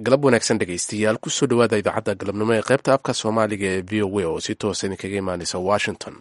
galab wanaagsan dhegaystayaal kusoo dhowaada idaacadda galabnimo ee qaybta afka soomaaliga ee v o a oo si toosa idinkaga imaaneysa washington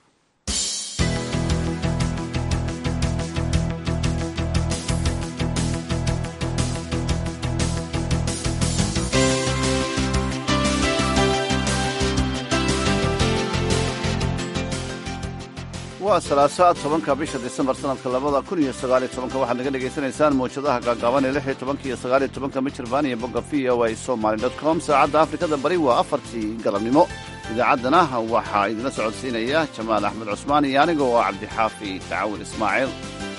waa salaasaad tobanka bisha disembar sanadka labada kun iyo sagaaliyo tobanka waxaad naga dhegaysanaysaan mawjadaha gaagaaban ee lix iyo tobanka iyo sagaaliyo tobanka michirbaan iyo bogga v o a somaly dot com saacadda afrikada bari waa afartii galabnimo idaacaddana waxaa idinla socodsiinaya jamaal axmed cusmaan iyo aniga oo cabdixaafi tacawil ismaaciil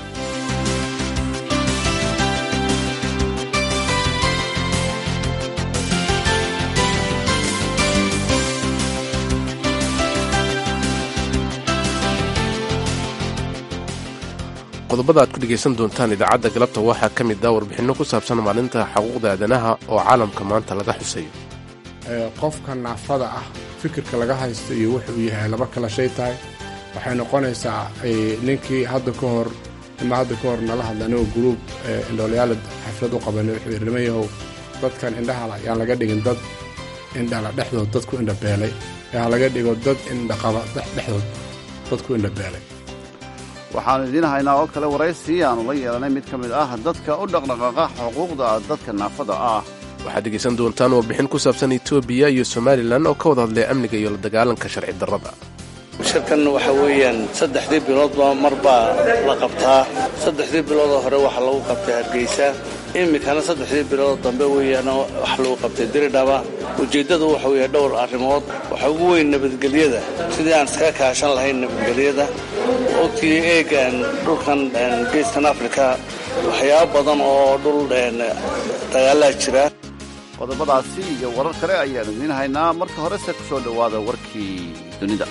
qodobada aad ku dhegaysan doontaan idaacadda galabta waxaa ka mid ah warbixinno ku saabsan maalinta xuquuqda aadanaha oo caalamka maanta laga xusayo qofka naafada ah fikirka laga haysto iyo wuxuu yahay laba kala shay tahay waxay noqonaysaa ninkii hadda ka hor ima hadda ka hor nala hadla anigoo guruub indhoolayaala xaflad u qabanay wuxuu yidhi nimayahow dadkan indhahala yaan laga dhigin dad indhala dhexdood dad ku indhabeelay ee ha laga dhigo dad indhaqaba dhexdood dad ku indhabeelay waxaannu idiin haynaa oo kale waraysi aanu la yeelanay mid ka mid ah dadka u dhaqdhaqaaqa xuquuqda dadka naafada ah waxaad dhegaysan doontaan warbixin ku saabsan etoobiya iyo somalilan oo ka wada hadlay amniga iyo la dagaalanka sharci darrada shirkan waxa weeyaan saddexdii biloodba mar baa la qabtaa saddexdii biloodoo hore waxaa lagu qabtay hargeysa iminkana saddexdii biloodoo dambe weeyaan waxa lagu qabtay diridhaba ujeeddadu waxa weeye dhowr arrimood waxaa ugu weyn nabadgelyada sidii aan iskaga kaashan lahayn nabadgelyada ogtii eegan dhulkan geeskan afrika waxyaabo badan oo dhul dagaalaa jira qodobadaasi iyo warar kale ayaanu idiin haynaa marka horese ku soo dhowaada warkii dunida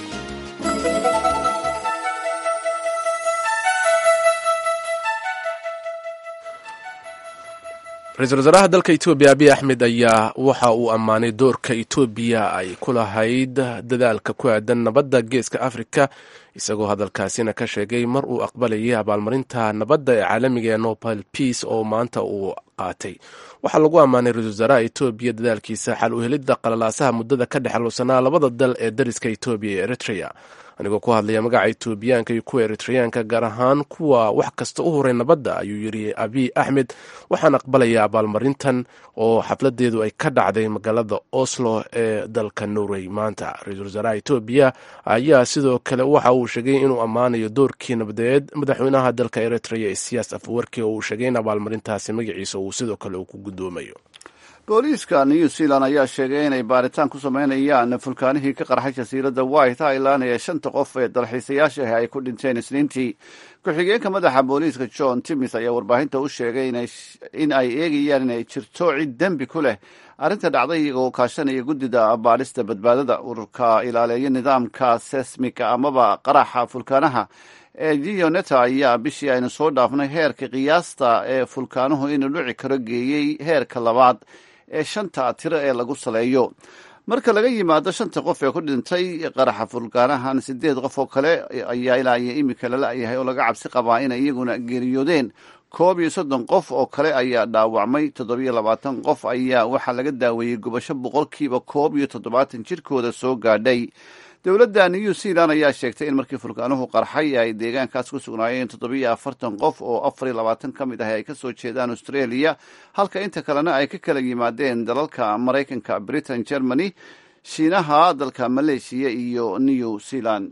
ra-iisul wasaaraha dalka etoobiya abiy axmed ayaa waxa uu ammaanay doorka etoobiya ay ku lahayd dadaalka ku aadan nabadda geeska afrika isagoo hadalkaasina ka sheegay mar uu aqbalayay abaalmarinta nabadda ee caalamiga ee nobel peace oo maanta uu qaatay waxaa lagu ammaanay ra-isul wasaaraha etoobiya dadaalkiisa xal u helidda qalalaasaha muddada ka dhexlusanaa labada dal ee dariska etoobiya iyo eritrea anigoo ku hadlaya magaca etoobiyaanka iyo kuwa eritreyaanka gaar ahaan kuwa wax kasta u horay nabadda ayuu yidhi abiy axmed waxaan aqbalayaa abaalmarintan oo xafladeedu ay ka dhacday magaalada oslo ee dalka norway maanta ra-iisul wasaaraha etoobiya ayaa sidoo kale waxa uu sheegay inuu ammaanayo doorkii nabadeed madaxweynaha dalka eritrea ee siyaas afwarki oo uu sheegay in abaalmarintaasi magaciisa uu sidoo kale uu ku guddoomayo booliiska new zealand ayaa sheegay inay baaritaan ku sameynayaan fulkaanihii ka qarxay jasiiradda white highland ee shanta qof ee dalxiisayaasha ah ay ku dhinteen isniintii ku-xigeenka madaxa booliiska john timis ayaa warbaahinta u sheegay in ay eegayaan inay jirto cid dembi ku leh arrinta dhacday iyagoo kaashanaya guddida baadhista badbaadada ururka ilaaleeya nidaamka sesmika amaba qaraxa fulkaanaha ee gioneta ayaa bishii aynu soo dhaafnay heerka qiyaasta ee fulkaanuhu inuu dhici karo geeyey heerka labaad ee shanta tiro ee lagu saleeyo marka laga yimaado shanta qof ee ku dhintay qaraxa fulkaanahan sideed qof oo kale ayaa ilaa iyo imika lala-yahay oo laga cabsi qabaa inay iyaguna geeriyoodeen koob iyo soddon qof oo kale ayaa dhaawacmay toddobiyo labaatan qof ayaa waxaa laga daaweeyey gubasho boqolkiiba koob iyo toddobaatan jirkooda soo gaadhay dowladda new zealand ayaa sheegtay in markii fulkaanuhu qarxay ay deegaankaas ku sugnaayeen toddobiyo afartan qof oo afar iyo labaatan ka mid ah ay ka soo jeedaan australia halka inta kalena ay ka kala yimaadeen dalalka maraykanka britain germany shiinaha dalka maleeshiya iyo new zealand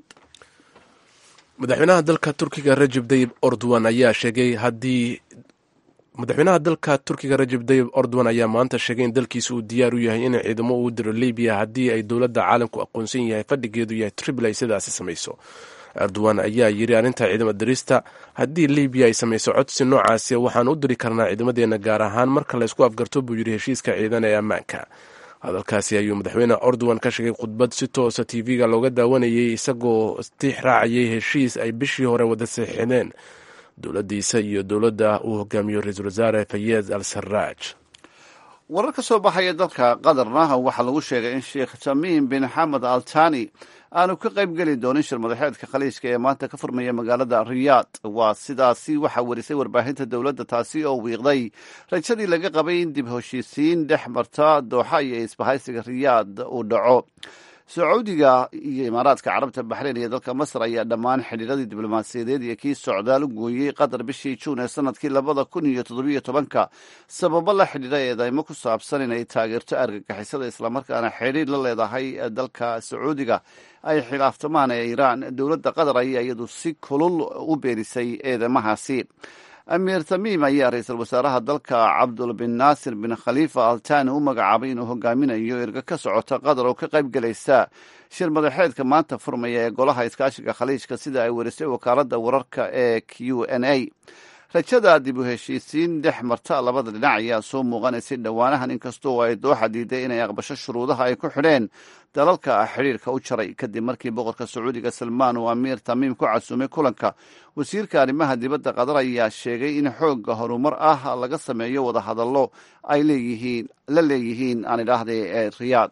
madaxweynaha dalka turkiga rajeb dayib ordowan ayaa sheegay haddii madaxweynaha dalka turkiga rajeb dayib ordowan ayaa maanta sheegay in dalkiisa uu diyaar u yahay inay ciidamo uu diro libiya haddii ay dowladda caalamku aqoonsan yahay fadhigeedu yahay tripl ay sidaasi samayso erdogan ayaa yidhi arrinta ciidamo dirista haddii libiya ay samayso codsi noocaasi waxaan u diri karnaa ciidamadeena gaar ahaan marka laysku afgarto buu yidhi heshiiska ciidan ee ammaanka hadalkaasi ayuu madaxweyne ordowan ka sheegay khudbad si toosa tv-ga looga daawanayay isagoo tiix raacayay heshiis ay bishii hore wada saxiixdeen dowladdiisa iyo dowladda uu hogaamiyo ra-iisul wasaare fayez al sarraaj warar ka soo baxaya dalka qatarna waxaa lagu sheegay in sheekh tamiim bin xamed al tani aanu ka qayb geli doonin shir madaxeedka khaliijka ee maanta ka furmaya magaalada riyaad waa sidaasi waxaa warisay warbaahinta dowladda taasi oo wiiqday rajadii laga qabay in dib heshiisiin dhex marta dooxa iyo isbahaysiga riyaad uu dhaco sacuudiga iyo imaaraadka carabta baxreyn iyo dalka masar ayaa dhammaan xidhiiradii diblomaasiyadeed iyo kii socdaal u gooyey qatar bishii juun ee sanadkii labada kun iyo toddobiyo tobanka sababo la xidhiidha eedeymo ku saabsan inay taageerto argagixisada islamarkaana xidhiir la leedahay dalka sacuudiga ay khilaaftamaan ee iiraan dowladda qatar ayaa iyadu si kulul u beenisay eedeymahaasi amiir tamiim ayaa ra-iisul wasaaraha dalka cabdul bin naasir bin khaliifa altani u magacaabay inuu hogaaminayo erga ka socota qatar oo ka qayb gelaysa shir madaxeedka maanta furmaya ee golaha iskaashiga khaliijka sida ay warisay wakaaladda wararka ee q n a rajada dib u heshiisiin dhex marta labada dhinac ayaa soo muuqanaysay dhowaanahan inkastoo ay dooxa diiday inay aqbasho shuruudaha ay ku xidheen dalalka xidhiirka u jaray kadib markii boqorka sacuudiga salmaan uu amiir tamiim ku casuumay kulanka wasiirka arrimaha dibadda qatar ayaa sheegay in xoogga horumar ah laga sameeyo wadahadallo ay leeyihiin la leeyihiin aan idhaahday ee riyaad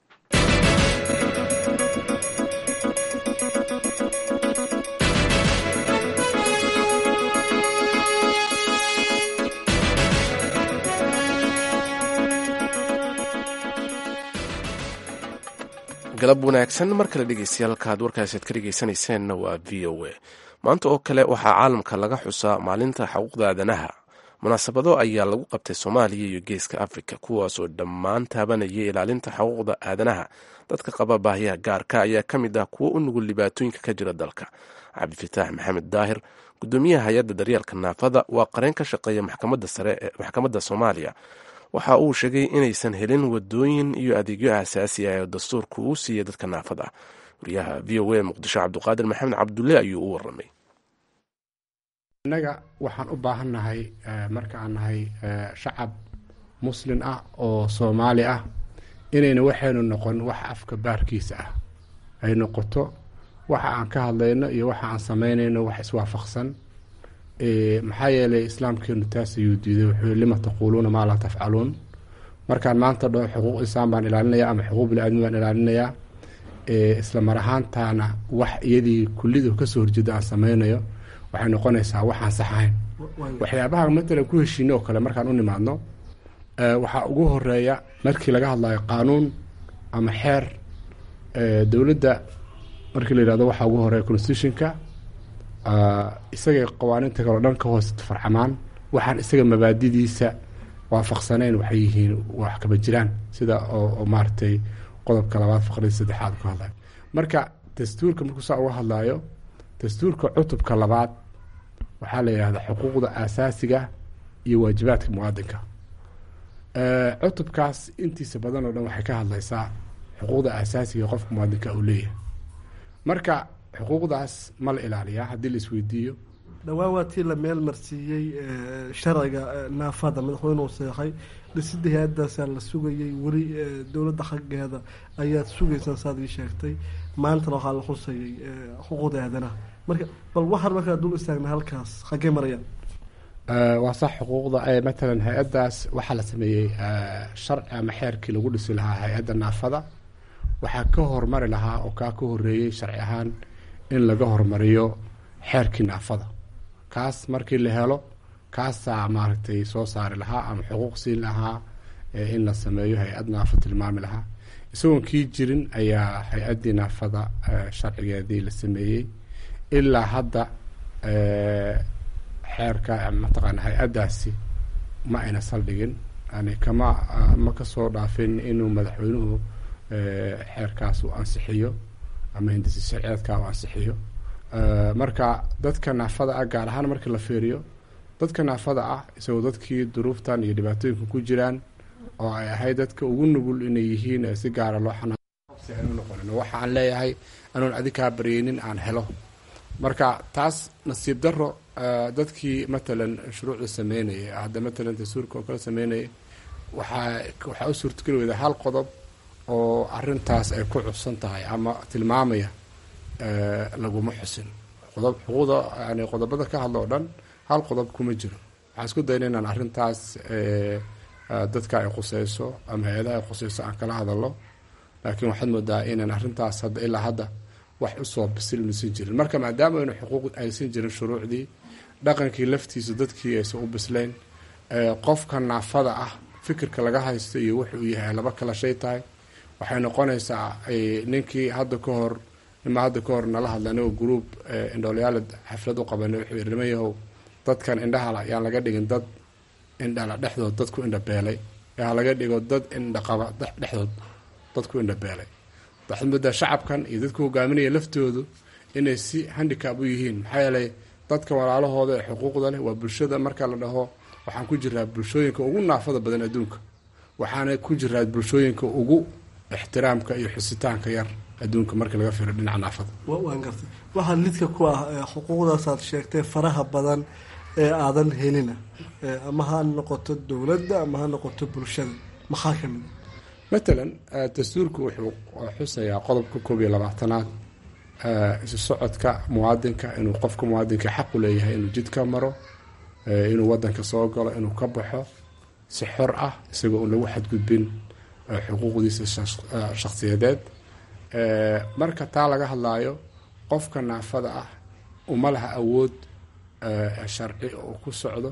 galab wanaagsan mar kale dhegeystayaal halkaad warkaasaad ka dhegeysanayseena waa v o a maanta oo kale waxaa caalamka laga xusaa maalinta xuquuqda aadanaha munaasabado ayaa lagu qabtay soomaaliya iyo geeska afrika kuwaasoo dhammaan taabanaya ilaalinta xuquuqda aadanaha dadka qaba baahiyaha gaarka ayaa ka mid ah kuwo u nugul dhibaatooyinka ka jira dalka cabdifataax maxamed daahir gudoomiyaha hay-adda daryeelka naafada waa qareen ka shaqeeya maxkamadda sare ee maxkamadda soomaaliya waxa uu sheegay inaysan helin wadooyin iyo adeegyo aasaasi ah ee dastuurka uu siiyey dadka naafada ah wariyaha v o a muqdisho cabdiqaadir maxamed cabdulle ayuu u waramay innaga waxaan u baahannahay marka aan nahay shacab muslin ah oo soomaali ah inayna waxaynu noqon wax afka baarkiisa ah ay noqoto waxa aan ka hadlayno iyo waxa aan samaynayno wax iswaafaqsan maxaa yeelay islaamkeenu taas ayuu diiday wuxuu lima taquuluuna maa laa tafcaluun markaan maanta dhao xuquuq insaan baan ilaalinaya ama xuquuq bini-aadmi baan ilaalinayaa isla mar ahaantaana wax iyadii kullidu kasoo horjeeda aan sameynayo waxay noqonaysaa waxaan saxayn waxyaabaha matalan ku heshiine oo kale markaan u nimaadno waxaa ugu horeeya markii laga hadlayo qaanuun ama xeer dowladda markii la yihahdo waxaa ugu horeeya constitutionka isagay qawaaniinta kaleo dhan ka hoos farcamaan waxaan isaga mabaadidiisa waafaqsanayn waxay yihiin wax kaba jiraan sida oo maaragtay qodobka labaad faqradii saddexaad ka hadlayo marka dastuurka markuu saa uga hadlayo dastuurka cutubka labaad waxaa la yidhahdaa xuquuqda aasaasiga iyo waajibaadka muwaadinka cutubkaas intiisa badan oo dhan waxay ka hadlaysaa xuquuqda aasaasiga qofka muwaadinka uu leeyahay marka xuquuqdaas ma la ilaaliyaa haddii la isweydiiyo dhowaan waa tii la meel marsiiyey sharciga naafada madaxweynuhu seexay dhisida hay-adaasaa la sugayay weli dowladda xaggeeda ayaad sugaysaan saad ii sheegtay maantana waxaa la xusayay xuquuqda aadanaha marka bal waxaan markaa dul istaagna halkaas xaggee marayaan waa sax xuquuqda matalan hay-addaas waxaa la sameeyey sharci ama xeerkii lagu dhisi lahaa hay-adda naafada waxaa ka hormari lahaa oo kaa ka horeeyey sharci ahaan in laga hormariyo xeerkii naafada kaas markii la helo kaasaa maaragtay soo saari lahaa ama xuquuq siin lahaa in la sameeyo hay-ad naafo tilmaami lahaa isagoon kii jirin ayaa hay-addii naafada sharcigeedii la sameeyey ilaa hadda xeerka mataqaana hay-addaasi ma ayna saldhigin yani kama ma kasoo dhaafin inuu madaxweynuhu xeerkaas u ansixiyo ama hindisi sharceedka u ansixiyo marka dadka naafada ah gaar ahaan markii la fiiriyo dadka naafada ah isagoo dadkii duruuftan iyo dhibaatooyinka ku jiraan oo ay ahayd dadka ugu nugul inay yihiin si gaara loo xanaanu noqonin waxa aan leeyahay anoon adikaa baryeynin aan helo marka taas nasiib daro dadkii matalan shuruucda sameynayay hadda matalan dastuurka oo kale sameynayay waxaa waxaa u suurtageli weyda hal qodob oo arintaas ay ku cubsan tahay ama tilmaamaya laguma xusin qodob xuquuqda yani qodobada ka hadla oo dhan hal qodob kuma jiro waxaan isku dayna inaan arrintaas dadka ay khuseyso ama hay-adaha ay khuseyso aan kala hadalno laakiin waxaad moodaa inaan arrintaas hadda ilaa hadda wax usoo bisil maysan jirin marka maadaama aynu xuquuq aysan jirin shuruucdii dhaqankii laftiisa dadkii aysan u bislayn qofka naafada ah fikirka laga haysto iyo wuxuu yahay laba kala shay tahay waxay noqonaysaa ninkii hadda ka hor nima hadda ka hor nala hadla anigoo gruub indhoolayaala xaflad u qabanay wuxuu yidhi niman yahow dadkan indhahala yaan laga dhigin dad indhala dhexdood dad ku indhabeelay yaa laga dhigo dad indhaqaba dhexdood dad ku indhabeelay waxaad moodaa shacabkan iyo dadka hogaaminaya laftoodu inay si handicab u yihiin maxaa yeelay dadka walaalahooda ee xuquuqda leh waa bulshada marka la dhaho waxaan ku jiraa bulshooyinka ugu naafada badan adduunka waxaana ku jiraa bulshooyinka ugu ixtiraamka iyo xusitaanka yar adduunka marka laga fiiro dhinaca naafada waan gartay waxaa lidka ku ah xuquuqdaasaad sheegtay faraha badan ee aadan helina ama ha noqoto dowladda ama ha noqoto bulshada maxaa ka mid matalan dastuurku wuxuu xusayaa qodobka koob iyo labaatanaad isu socodka muwaadinka inuu qofka muwaadinka xaq u leeyahay inuu jidka maro inuu wadanka soo galo inuu ka baxo si xor ah isagoo un lagu xadgudbin xuquuqdiisa shakhsiyadeed marka taa laga hadlaayo qofka naafada ah uma laha awood sharci oo ku socdo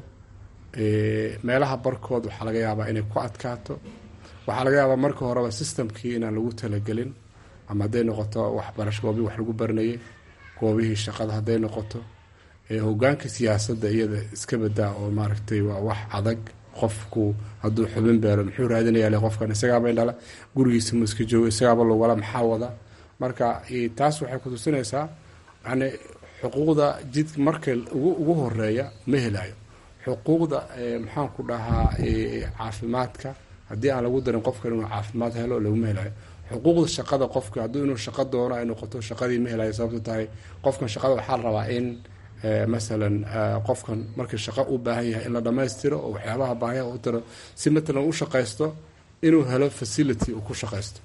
meelaha barkood waxaa laga yaabaa inay ku adkaato waxaa laga yaabaa marka horeba systemkii inaan lagu talagelin ama hadday noqoto waxbarasho goobihii wax lagu baranayay goobihii shaqada hadday noqoto hogaanka siyaasadda iyada iska badaa oo maaragtay waa wax adag qofku hadduu xubin beero muxuu raadinaya qofkan isagaaba indhala gurigiisa mu iska joogo isagaaba logala maxaa wada marka taas waxay kutusinaysaa yani xuquuqda jid marka ugu horeeya ma helayo xuquuqda maxaan ku dhahaa caafimaadka haddii aan lagu darin qofkan inuu caafimaad helo laguma helayo xuquuqda shaqada qofka hadduu inuu shaqo doono ay noqoto shaqadii ma helayo sababto tahay qofkan shaqada waxaa la rabaa in masalan qofkan markii shaqo u baahan yahay in la dhammaystiro oo waxyaabaha baahiyaha u tiro si matalan u shaqaysto inuu helo facility uu ku shaqaysto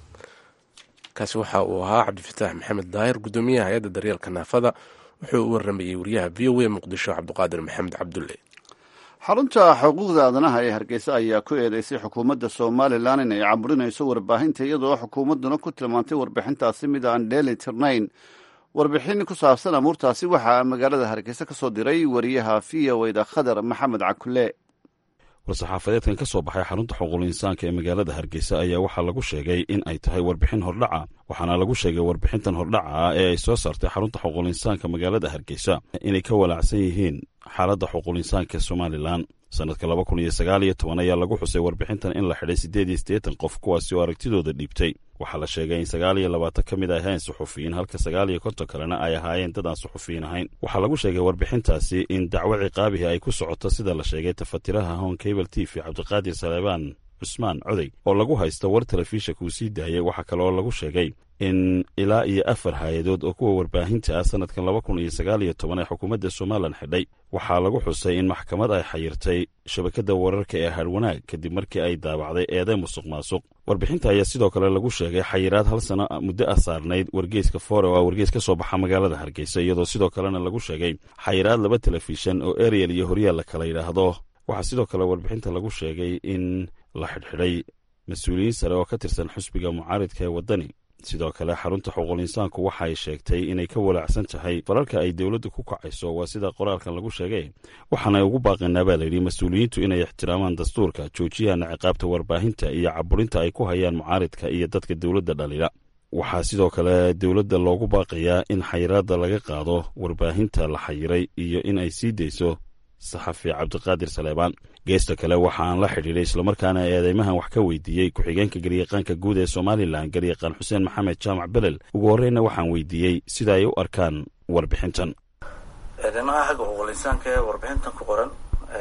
kaasi waxa uu ahaa cabdifataax maxamed daahir guddoomiyaha hay-adda daryeelka naafada wuxuu u waramayey wariyaha v o a muqdisho cabdiqaadir maxamed cabdulle xarunta xuquuqda aadanaha ee hargeysa ayaa ku eedeysay xukuumadda somalilan inay caburinayso warbaahinta iyadoo xukuumadduna ku tilmaantay warbixintaasi mid aan dheeli tirnayn warbixin ku saabsan amuurtaasi waxaa magaalada hargeysa ka soo diray wariyaha v o da khadar maxamed cakule war-saxaafadeedkan ka soo baxay xarunta xuquuqul insaanka ee magaalada hargeysa ayaa waxaa lagu sheegay in ay tahay warbixin hordhaca waxaana lagu sheegay warbixintan hordhaca ah ee ay soo saartay xarunta xuquuqul insaanka magaalada hargeysa inay ka walaacsan yihiin xaaladda xuquuqul insaanka ee somalilan sannadka laba kun iyo sagaal iyo toban ayaa lagu xusay warbixintan in la xidhay siddeed iyo siddeetan qof kuwaasi oo aragtidooda dhiibtay waxaa la sheegay in sagaal iyo labaatan ka mid ay ahayn suxufiyiin halka sagaal iyo konton kalena ay ahaayeen dad aan suxufiyiin ahayn waxaa lagu sheegay warbixintaasi in dacwo ciqaabihi ay ku socoto sida la sheegay tafatiraha hon cable t v cabdiqaadir saleebaan cusmaan coday oo lagu haysto war telefishanka uu sii daayay waxaa kale oo lagu sheegay in ilaa iyo afar hay-adood oo kuwa warbaahinta ah sannadkan laba kun iyo sagaal iyo toban ee xukuumadda somalilan xidhay waxaa lagu xusay in maxkamad ay xayirtay shabakadda wararka ee harwanaag kadib markii ay daabacday eeday musuq maasuq warbixinta ayaa sidoo kale lagu sheegay xayiraad hal sano muddo ah saarnayd wargeyska fore oo ah wargeys ka soo baxa magaalada hargeysa iyadoo sidoo kalena lagu sheegay xayiraad laba telefishan oo ariel iyo horyaal la kala yidhaahdo waxaa sidoo kale warbixinta lagu sheegay in la xidhxidhay mas-uuliyiin sare oo ka tirsan xusbiga mucaaridka ee waddani sidoo kale xarunta xuquuqul insaanku waxa ay sheegtay inay ka walaacsan tahay falalka ay dowladdu ku kacayso waa sida qoraalkan lagu sheegay waxaana ugu baaqaynaa baa layidhi mas-uuliyiintu inay ixtiraamaan dastuurka joojiyana ciqaabta warbaahinta iyo caburinta ay ku hayaan mucaaridka iyo dadka dowladda dhalila waxaa sidoo kale dowladda loogu baaqayaa in xayiraadda laga qaado warbaahinta la xayiray iyo in ay sii dayso saxafi cabdiqaadir saleebaan geesta kale waxa aan la xidhiidhay islamarkaana eedeymahan wax ka weydiiyey ku-xigeenka garyaqaanka guud ee somalilan garyaqaan xuseen maxamed jaamac belel ugu horreyna waxaan weydiiyey sida ay u arkaan warbixintan eedeymaha xagga xuquuqul insaanka ee warbixintan ku qoran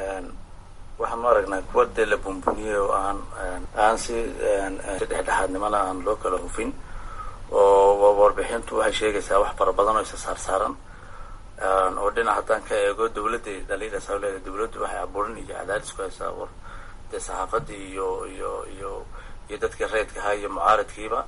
waxaanu aragnaa kuwa dee la buunbuniyey oo aan aan si dhexdhexaadnimana aan loo kala hufin oo warbixintu waxay sheegaysaa wax fara badan oo isa saarsaaran oo dhinac haddaan ka eego dawladda dhaliilasaa leedahay dawladdu waxay abuurin iyo cadaadis ku haysaa war dee saxaafadii iyo iyo iyo iyo dadkii reedkahaa iyo mucaaridkiiba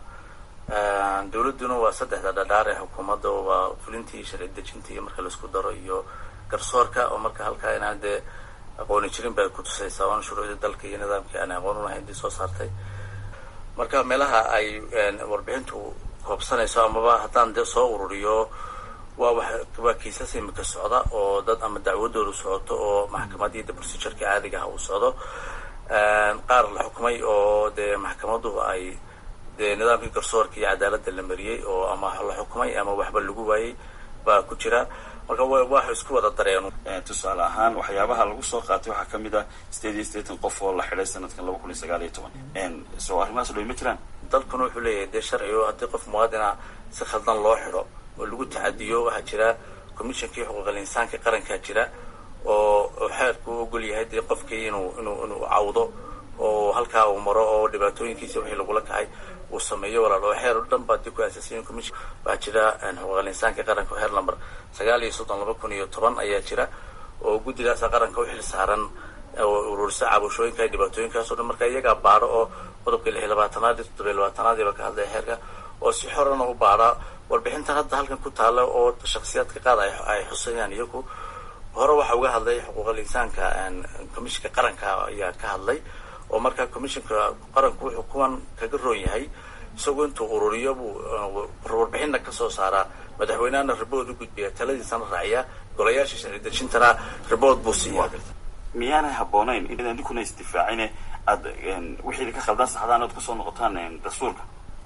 dawladduna waa saddexda dhadhaar ee xukuumadda waa fulintii iyo sharci dejintii marka laisku daro iyo garsoorka oo marka halkaa inaan dee aqooni jirin bay ku tusaysaa oon shuruucdii dalka iyo nidaamkii aan aqoon u lahayn dii soo saartay marka meelaha ay warbixintu koobsanayso amaba haddaan dee soo ururiyo waa waa kiisas imika socda oo dad ama dacwadoodu socoto oo maxkamadiida procedureka caadiga ah uu socdo qaar la xukumay oo dee maxkamaduhu ay dee nidaamkii garsoorka iyo cadaaladda la mariyey oo ama la xukumay ama waxba lagu waayey baa ku jira marka waxa isku wada dareen tusaale ahaan waxyaabaha lagu soo qaatay waxaa ka mid ah sideed iyo siddeetan qof oo la xidhay sanadkan laba kun iyo sagaal iyo toban soo arrimahaas dhoy ma jiraan dalkuna wuxuu leeyahay dee sharci oo haddii qof muwaadina si khaldan loo xidho oo lagu tacadiyo waxaa jira commissionkii xuquuqal insaanka qarankaa jira oo oo xeerku u ogol yahay dee qofkii inuu inuu inuu cawdo oo halkaa uu maro oo dhibaatooyinkiisa wixii lagula kacay uu sameeyo walaal oo xeer o dhan baa dib ku aasasiyen commission waxaa jira xuquuqal insaanka qaranka xeer number sagaal iyo soddon laba kun iyo toban ayaa jira oo guddigaasa qaranka u xil saaran oo ururisa cabashooyinka dhibaatooyinkaas o dhan marka iyagaa baadho oo qodobka lix iyo labaatanaad iyo toddoba iyo labaatanaadiiba ka hadlaya xeerka oo si xorana u baadha warbixintan hadda halkan ku taala oo shaksiyaadka qaad ay xusayaan iyagu hore waxa uga hadlay xuquuqal insaanka commissionka qaranka ayaa ka hadlay oo markaa commissionka qaranku wuxuu kuwan kaga roon yahay isagoo intuu ururiyo buu warbixinna kasoo saaraa madaxweynehana ribood u gudbiya taladiisana raaciya golayaasha sharci dejintana ribood buu siiya miyaanay habboonayn in idinkuna isdifaacine aad wixii ka khaldan saxdaan oad kusoo noqotaan dastuurka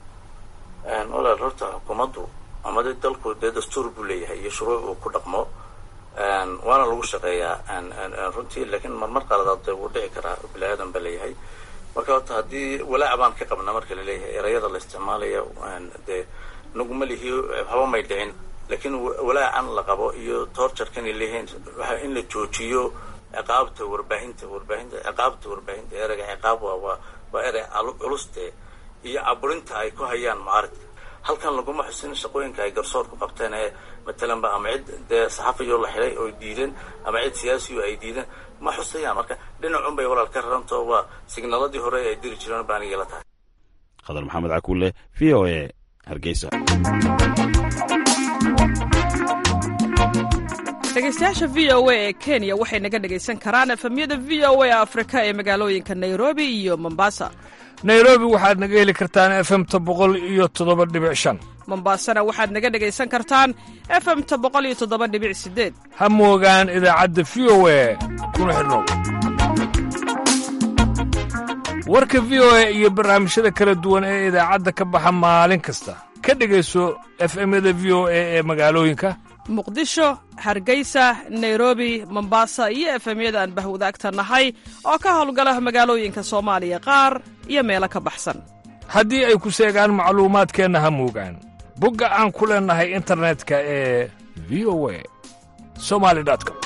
walaal horta xukuumaddu ama de dalku dee dastuur buu leeyahay iyo shuruuc uu ku dhaqmo waana lagu shaqeeyaa runtii laakiin marmar qaladaad dee wuu dhici karaa bini aadan ba leeyahay marka horta haddii walaac baan ka qabna marka laleeyahay erayada la isticmaalaya dee naguma lihi haba may dhicin laakiin walaacan la qabo iyo toorjarkan ay leeyihiin waxa in la joojiyo ciqaabta warbaahinta warbaahinta ciqaabta warbaahinta ereyga ciqaab waa waa waa erey culuste iyo caburinta ay ku hayaan mucaaridka halkan laguma xusin shaqooyinka ay garsoorku qabteen ee matalanba ama cid dee saxafiyo la xidhay oo diideen ama cid siyaasiyo ay diideen ma xusayaan marka dhinacun bay walaal ka rarantoo waa signaladii hore ay diri jireen baa aniga la tahay khadar maxamed cakuule v o a hargeysa dhegeystayaasha v o a ee kenya waxay naga dhegaysan karaan efemyada v o a afrika ee magaalooyinka nairobi iyo mombasa nairobi waxaad naga heli kartaan efemta boqol iyo toddoba dhibic shan mombasana waxaad naga dhegaysan kartaan efemta boqol iyo toddoba dhibic sideed ha moogaan idaacadda v o a kuna xidhnow warka v o a iyo barnaamijyada kala duwan ee idaacadda ka baxa maalin kasta ka dhegayso efemyada v o a ee magaalooyinka muqdisho hargeysa nairobi mombasa iyo efemyada aan bahwadaagta nahay oo ka howlgala magaalooyinka soomaaliya qaar iyo meelo ka baxsan haddii ay ku seegaan macluumaadkeenna ha moogaan bogga aan ku leennahay internetka ee v o a somali com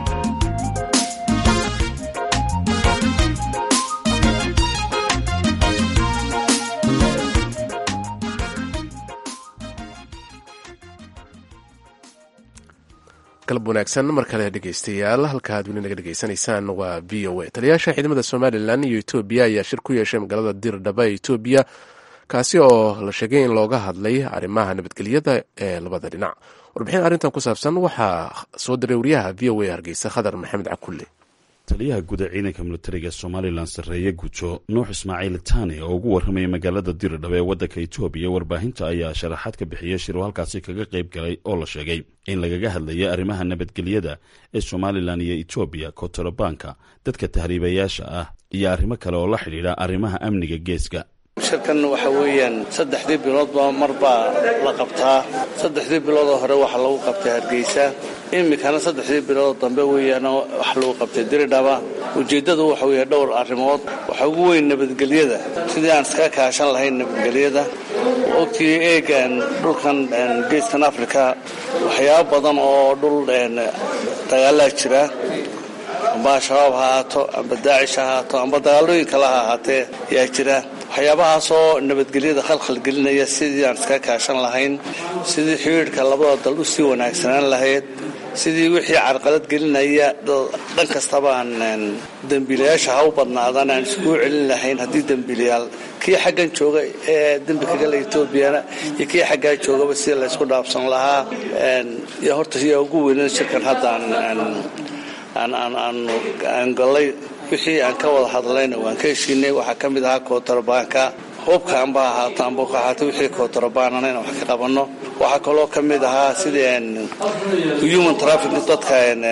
galab wanaagsan mar kale dhegeystayaal halka aad weli naga dhegeysanaysaan waa v o a taliyaasha ciidamada somalilan iyo etoobiya ayaa shir ku yeeshay magaalada dirdhaba ee etoobiya kaasi oo la sheegay in looga hadlay arrimaha nabadgelyada ee labada dhinac warbixin arrintan ku saabsan waxaa soo diray wariyaha v o a hargeysa khadar maxamed cakulle taliyaha guud ee ciidanka militariga somalilan sarreeye gujo nuux ismaaciil tani oo ugu warramayay magaalada diridhaba ee waddanka etoobiya warbaahinta ayaa sharaxaad ka bixiyey shir uu halkaasi kaga qayb galay oo la sheegay in lagaga hadlayay arrimaha nabadgelyada ee somalilan iyo etoobiya kontarabanka dadka tahriibayaasha ah iyo arrimo kale oo la xidhiidha arrimaha amniga geeska shirkan waxa weeyaan saddexdii biloodba mar baa la qabtaa saddexdii biloodoo hore waxaa lagu qabtay hargeysa iminkana saddexdii biloodoo dambe weeyaan waxa lagu qabtay diridhaba ujeeddadu waxa weeye dhowr arrimood waxaa ugu weyn nabadgelyada sidii aan iska kaashan lahayn nabadgelyada ogtii eegan dhulkan geeskan africa waxyaabo badan oo dhul dagaalaa jira amba al-shabaab ha ahaato amba daacish ha ahaato amba dagaalooyin kale ha ahaatee yaa jira waxyaabahaasoo nabadgelyada khalkhal gelinaya sidii aan iska kaashan lahayn sidii xidhiidhka labada dal u sii wanaagsanaan lahayd sidii wixii carqalad gelinaya dhan kastaba aan dembiilayaasha ha u badnaadaan aan iskugu celin lahayn haddii dembiilayaal kii xaggan jooga ee dembi kagala etoobiyana iyo kii xaggaa joogaba sida laysku dhaafsan lahaa iyo horta yaa ugu weynada shirkan hadda aan aan gallay wixii aan ka wada hadlayna waan ka heshiinay waxaa ka mid ahaa kootarbaanka hubka amba ahaato amba ka ahaato wixii kootarbaanana inaan wax ka qabanno waxaa kaloo ka mid ahaa sidii human traffic dadka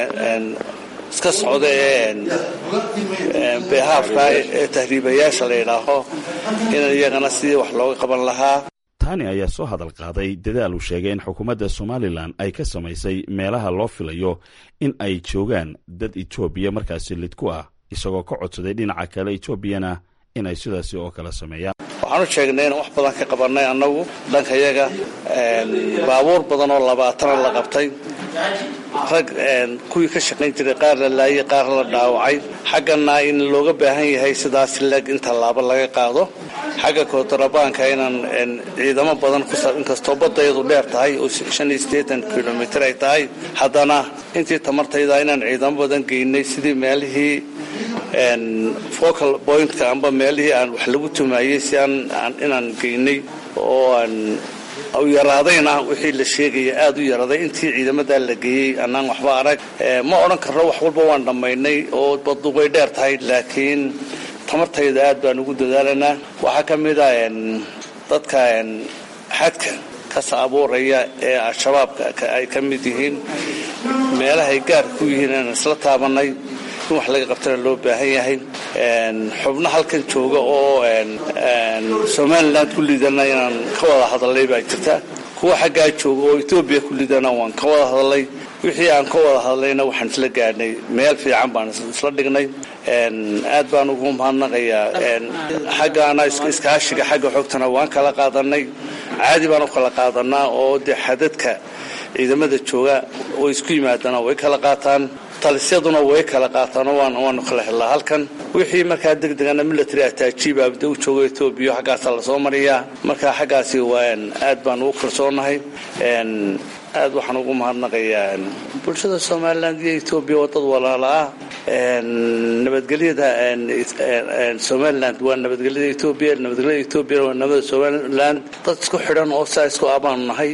iska socda ee behaafka ee tahriibayaasha la yidhaaho in iyagana sidii wax looga qaban lahaa tani ayaa soo hadal qaaday dadaal uu sheegay in xukuumadda somalilan ay ka samaysay meelaha loo filayo in ay joogaan dad etoobiya markaasi lid ku ah isagoo ka codsaday dhinaca kale etoobiyana inay sidaasi oo kale sameeyaan waxaanu sheegnay inaan wax badan ka qabannay annagu dhankayaga baabuur badan oo labaatana la qabtay rag kuwii ka shaqayn jiray qaar la laayay qaar la dhaawacay xaggana in looga baahan yahay sidaas leg in tallaabo laga qaado xagga kootorabaanka inaan ciidamo badan inkastoo badayadu dheer tahay oo shan iyo siddeetan kilomitr ay tahay haddana intii tamartayda inaan ciidamo badan geynay sidii meelihii focal pointka amba meelihii aan wax lagu tumaayey si inaan geynay oo aan u yaraadayna wixii la sheegaya aada u yaraaday intii ciidamadaa la geeyey annaan waxba arag ma odhan karno wax walba waan dhammaynay oo badu way dheer tahay laakiin tamartayda aad baan ugu dadaalanaa waxaa ka mid a dadka xadka kasa abuuraya ee al-shabaabka ay ka mid yihiin meelahay gaarka ku yihiin inaan isla taabanay in wax laga qabtana loo baahan yahay xubno halkan jooga oo somalilan ku lidana inaan ka wada hadalnay baa jirta kuwa xaggaa jooga oo etoobiya ku lidana waan ka wada hadalnay wixii aan ka wada hadlayna waxaan isla gaadhnay meel fiican baan isla dhignay aad baan ugu mahadnaqayaa xaggaana iskaashiga xagga xogtana waan kala qaadanay caadi baan u kala qaadanaa oo dee xadadka ciidamada jooga oo isku yimaadana way kala qaataan talisyaduna way kala qaataan waanu kala helnaa halkan wixii markaa degdegana military ataajiib abda u jooga etoobiya xaggaasaa lasoo mariyaa marka xaggaasi waan aad baan ugu kalsoonahay aad waxaan ugu mahadnaqayaa bulshada somalilan iyo etoobiya waa dad walaala ah nabadgelyada somaliland waa nabadgelyada etoobiya nabadgelyada etoobiya waa nabada somaliland dad isku xidhan oo saa isku abaanu nahay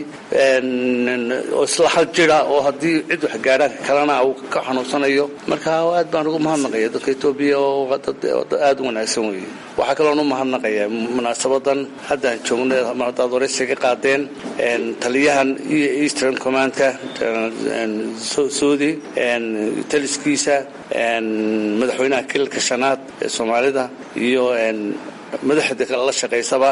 oo isla hal jira oo haddii cid wax gaadhaan kalena uu ka xanuunsanayo marka aad baan ugu mahadnaqaya dadka etoobiya oo dad aada u wanaagsan weeye waxaa kaloon u mahadnaqaya munaasabadan haddaan joogno hadaad waraysi ka qaadeen taliyahan iyo eastern commandka soodi taliskiisa madaxweynaha kililka shanaad ee soomaalida iyo madaxda la shaqaysaba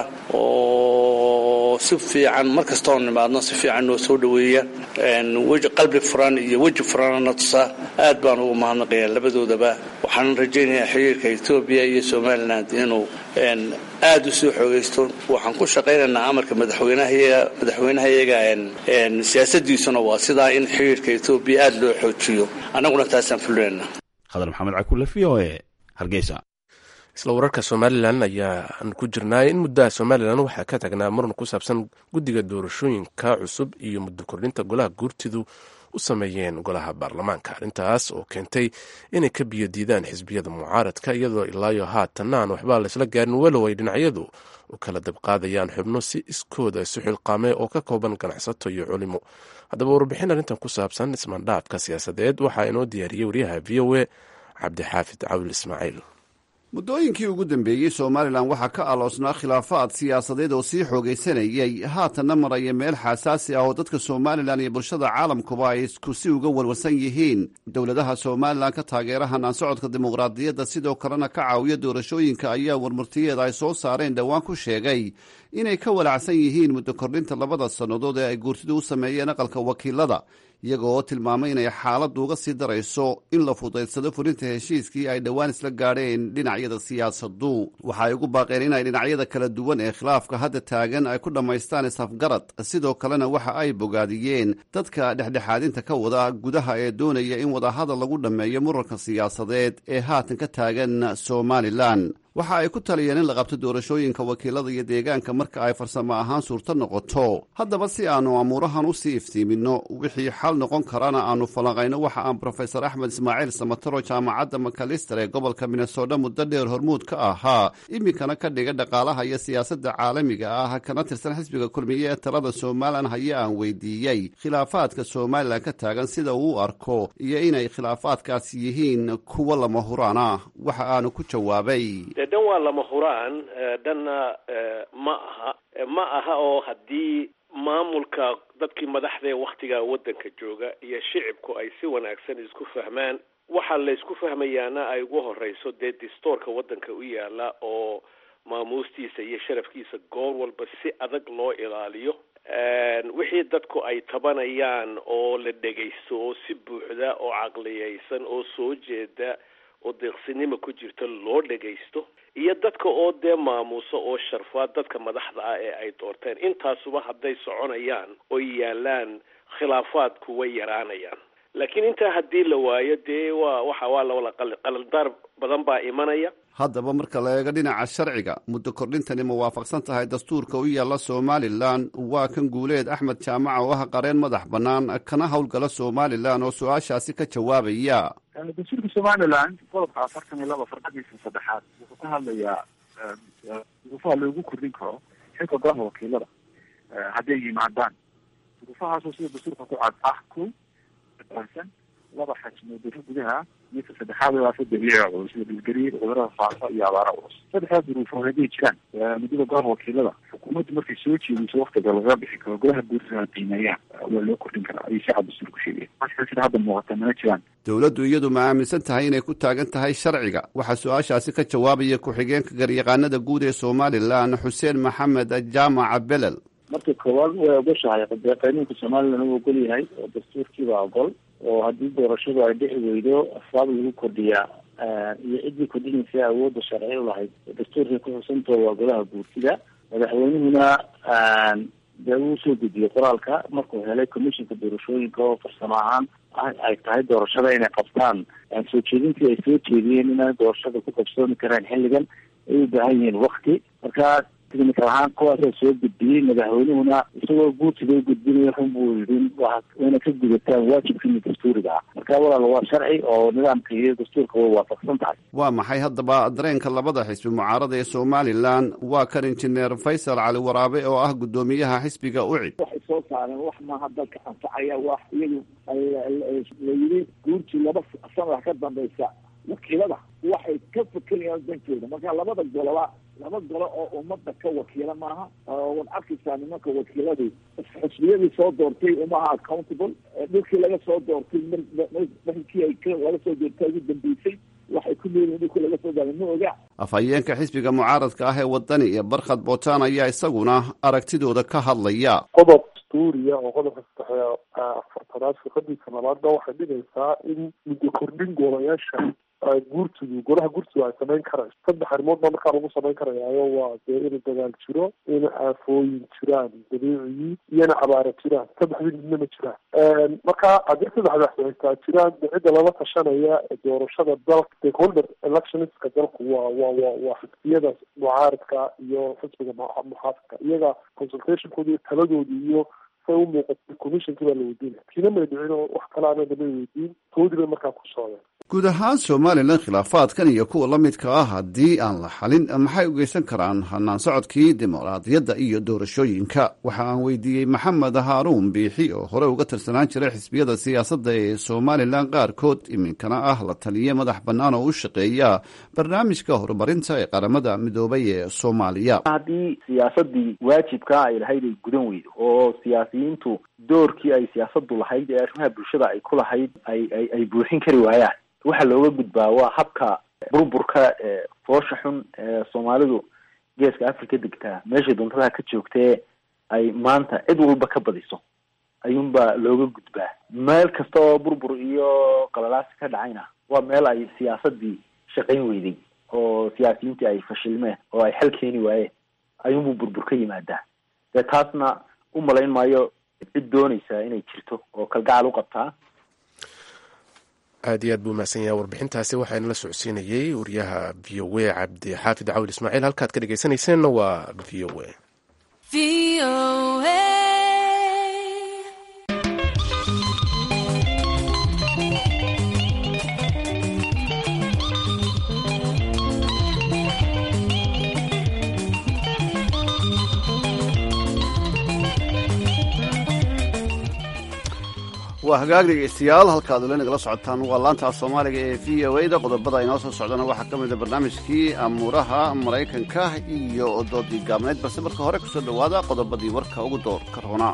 oo si fiican mar kastoo nimaadno si fiican noo soo dhoweeya weji qalbi furan iyo weji furanna tusa aad baan ugu mahadnaqayaa labadoodaba waxaan rajaynayaa xiriirka etoobiya iyo somaliland inuu aada u soo xoogaysto waxaan ku shaqaynaynaa amarka madaxweynahayaga siyaasadiisuna waa sidaa in xiriirka etoobiya aada loo xoojiyo annaguna taasaan fulinayna khadar maxamed cakulle v o e hargeysa isla wararka somalilan ayaan ku jirnaa in muddaha somalilan waxaa ka tagnaa muran ku saabsan guddiga doorashooyinka cusub iyo muddo kordhinta golaha guurtidu u sameeyeen golaha baarlamaanka arrintaas oo keentay inay ka biyo diidaan xisbiyada mucaaradka iyadoo ilaayo haatanna aan waxbaa laysla gaarin walow ay dhinacyadu u kala dabqaadayaan xubno si iskooda isu xilqaame oo ka kooban ganacsato iyo culimo haddaba warbixin arrintan ku saabsan ismaandhaafka siyaasadeed waxaa inoo diyaariyey waryaha v o e cabdixaafid cawil ismaaciil muddooyinkii ugu dambeeyey somalilan waxaa ka aloosnaa khilaafaad siyaasadeed oo sii xoogaysanayay haatanna maraya meel xasaasi ah oo dadka somalilan iyo bulshada caalamkuba ay isku si uga warwarsan yihiin dowladaha somalilan ka taageera hanaan socodka dimuqraadiyadda sidoo kalena ka caawiya doorashooyinka ayaa warmurtiyeeda ay soo saareen dhowaan ku sheegay inay ka walacsan yihiin muddo kordhinta labada sannadood ee ay guurtidu u sameeyeen aqalka wakiilada iyaga oo tilmaamay inay xaaladdu uga sii darayso in la fudaydsado fulinta heshiiskii ay dhowaan isla gaadheen dhinacyada siyaasaddu waxa ay ugu baaqeen inay dhinacyada kala duwan ee khilaafka hadda taagan ay ku dhammaystaan isafgarad sidoo kalena waxa ay bogaadiyeen dadka dhexdhexaadinta ka wada gudaha ee doonaya in wadahadal lagu dhammeeyo muranka siyaasadeed ee haatan ka taagan somalilan waxa ay ku taliyeen in la qabto doorashooyinka wakiilada iyo deegaanka marka ay farsamo ahaan suurto noqoto haddaba si aanu amuurahan usii iftiiminno wixii xal noqon karana aanu falanqayno waxa aan brofesor axmed ismaaciil samataro jaamacadda makalister ee gobolka minnesota muddo dheer hormuud ka ahaa iminkana ka dhiga dhaqaalaha iyo siyaasadda caalamiga ah kana tirsan xisbiga kulmiye ee talada somalilan haye aan weydiiyey khilaafaadka somalilan ka taagan sida uu u arko iyo inay khilaafaadkaasi yihiin kuwo lama huraan ah waxa aanu ku jawaabay dee dhan waa lama huraan dhanna ma aha ma aha oo haddii maamulka dadkii madaxda ee wakhtigaa waddanka jooga iyo shicibku ay si wanaagsan isku fahmaan waxaa la isku fahmayaana ay ugu horeyso dee distoorka waddanka u yaala oo maamuustiisa iyo sharafkiisa goor walba si adag loo ilaaliyo wixii dadku ay tabanayaan oo la dhegaysto oo si buuxda oo caqliyaysan oo soo jeeda oo deeqsinimo ku jirta loo dhagaysto iyo dadka oo dee maamuuso oo sharfaa dadka madaxda ah ee ay doorteen intaasuba hadday soconayaan oo yaalaan khilaafaadku way yaraanayaan laakiin intaa haddii la waayo dee waa waxa waa lawala qalaldaar badan baa imanaya haddaba marka la eego dhinaca sharciga muddo kordhintani ma waafaqsan tahay dastuurka u yaalla somalilan waa kan guuleed axmed jaamaca oo ah qareen madax bannaan kana howlgala somalilan oo su-aashaasi ka jawaabaya dastuurka somalilan qodobka afartan iyo laba farqadiisa saddexaad wuxuu ka hadlayaa duruufaha loogu kordhin karo xilka golaha wakiilada hadday yimaadaan duruufahaasoo sida dastuurka ku cad ah ku baahsan laba xajmo duro gudaha midka saddexaad waafa dabiiciga culus sida dhulgariir cudurada faafa iyo abaara culus saddexdaas duruufood hadday jiraan muddada golaha wakiilada xukuumaddu markay soo jeediso waktiga lagaga bixi karo golaha guurtada qiimeeyaan waa loo kordhin karaa ayay si cad dastuurku sheegaya marka sida hadda muuqata mana jiraan dowladdu iyadu ma aaminsan tahay inay ku taagan tahay sharciga waxaa su-aashaasi ka jawaabaya ku-xigeenka garyaqaanada guud ee somalilan xuseen maxamed jaamaca belel marka koowaad way ogoshahay dee qanuunka somalilan uu ogol yahay oo dastuurkiibaa ogol oo haddii doorashadu ay dhici weydo asbaab lagu kordhiyaa iyo ciddii kordhinaysa awoodda sharci u lahayd dastuurkay ku xusantao waa golaha guurtida madaxweynuhuna dee uu soo gudiyey qoraalka markuu helay commissionka doorashooyinka oo farsamo ahaan ay tahay doorashada inay qabtaan soo jeedintii ay soo jeediyeen inaan doorashada ku qabsoomi karaan xilligan ay u baahan yihiin wakti markaa technical ahaan kuwaasaa soo gudbiyey madaxweynuhuna isagoo guurtiga u gudbinaya run buu yidhi wayna ka gudataan waajibkiina dastuuriga ah marka walaal waa sharci oo nidaamka iyo dastuurka way waafaqsan tahay waa maxay haddaba dareenka labada xisbi mucaarada ee somalilan waa kan injineer faysal cali waraabe oo ah guddoomiyaha xisbiga ucid waxay soo saareen wax maaha dalka anfacaya wax iyagu la yidhi guurtii laba sana ka dambaysa wakiilada waxay ka fekerayaan dankooda marka labada goloba laba golo oo ummadda ka wakiila maaha waad arkaysaa nimanka wakiiladu xusbiyadii soo doortay umaha accountable dhulkii laga soo doortay markii ay laga soo doortay ugu dambeysay waxay ku leeyihin dhulkii laga soo daaray ma oga afhayeenka xisbiga mucaaradka ah ee wadani iyo barkhad bootaan ayaa isaguna aragtidooda ka hadlaya qodob dastuuriya oo qodobka saddex afartanaad fiqadiisa labaadna waxay dhigaysaa in muddo kordhin goolayaasha guurtidu golaha guurtidu ay samayn karayso saddex arrimood baa markaa lagu samayn karayaayo waa dee in dagaal jiro in aafooyin jiraan dabiiciyii iyo in abaara jiraan saddexdii midna ma jiraan marka haddii saddexdaas haystaa jiraan de cidda lala tashanaya doorashada dalka stakeholder electionska dalku waa waa wa waa xisbiyada mucaaradka iyo xisbiga muxaafidka iyaga consultationkooda iyo taladooda iyo say u muuqatay commissionkii baa la weydiinaya kiina may dhicin oo wax kale ana damay weydiin toodii bay markaa ku socdeen guud ahaan somalilan khilaafaadkan iyo kuwa la midka ah haddii aan la xalin maxay u geysan karaan hanaan socodkii dimuqraadiyadda iyo doorashooyinka waxa aan weydiiyey maxamed haaruun biixi oo hore uga tirsanaan jiray xisbiyada siyaasadda ee somalilan qaarkood iminkana ah la taliye madax bannaan oo u shaqeeya barnaamijka horumarinta ee qaramada midoobay ee soomaaliya haddii siyaasadii waajibkaa ay lahayd ay gudan weydo oo siyaasiyiintu doorkii ay siyaasadu lahayd ee arrimaha bulshada ay ku lahayd ay ay ay buuxin kari waayaan waxaa looga gudbaa waa habka burburka ee foosha xun ee soomaalidu geeska africa degtaa meeshay doontada ka joogtee ay maanta cid walba ka badiso ayuunbaa looga gudbaa meel kasta oo burbur iyo qalalaasi ka dhacayna waa meel ay siyaasadii shaqayn weyday oo siyaasiyiintii ay fashilmeen oo ay xal keeni waayeen ayuunbuu burbur ka yimaadaa dee taasna u malayn maayo cid doonaysa inay jirto oo kalgacal u qabtaa aad iyo aad buu mahadsan yahay warbixintaasi waxaana la socodsiinayey wariyaha v o a cabdi xaafid cawil ismaaciil halkaad ka dhegeysanayseena waa v o a waa hagaag dhegeystayaal halkaad ula nagala socotaan waa laanta soomaaliga ee v o a da qodobada inoo soo socdana waxaa ka mid a barnaamijkii amuuraha maraykanka iyo doodii gaabneyd balse marka hore kusoo dhowaada qodobadii warka ugu doorka roonaa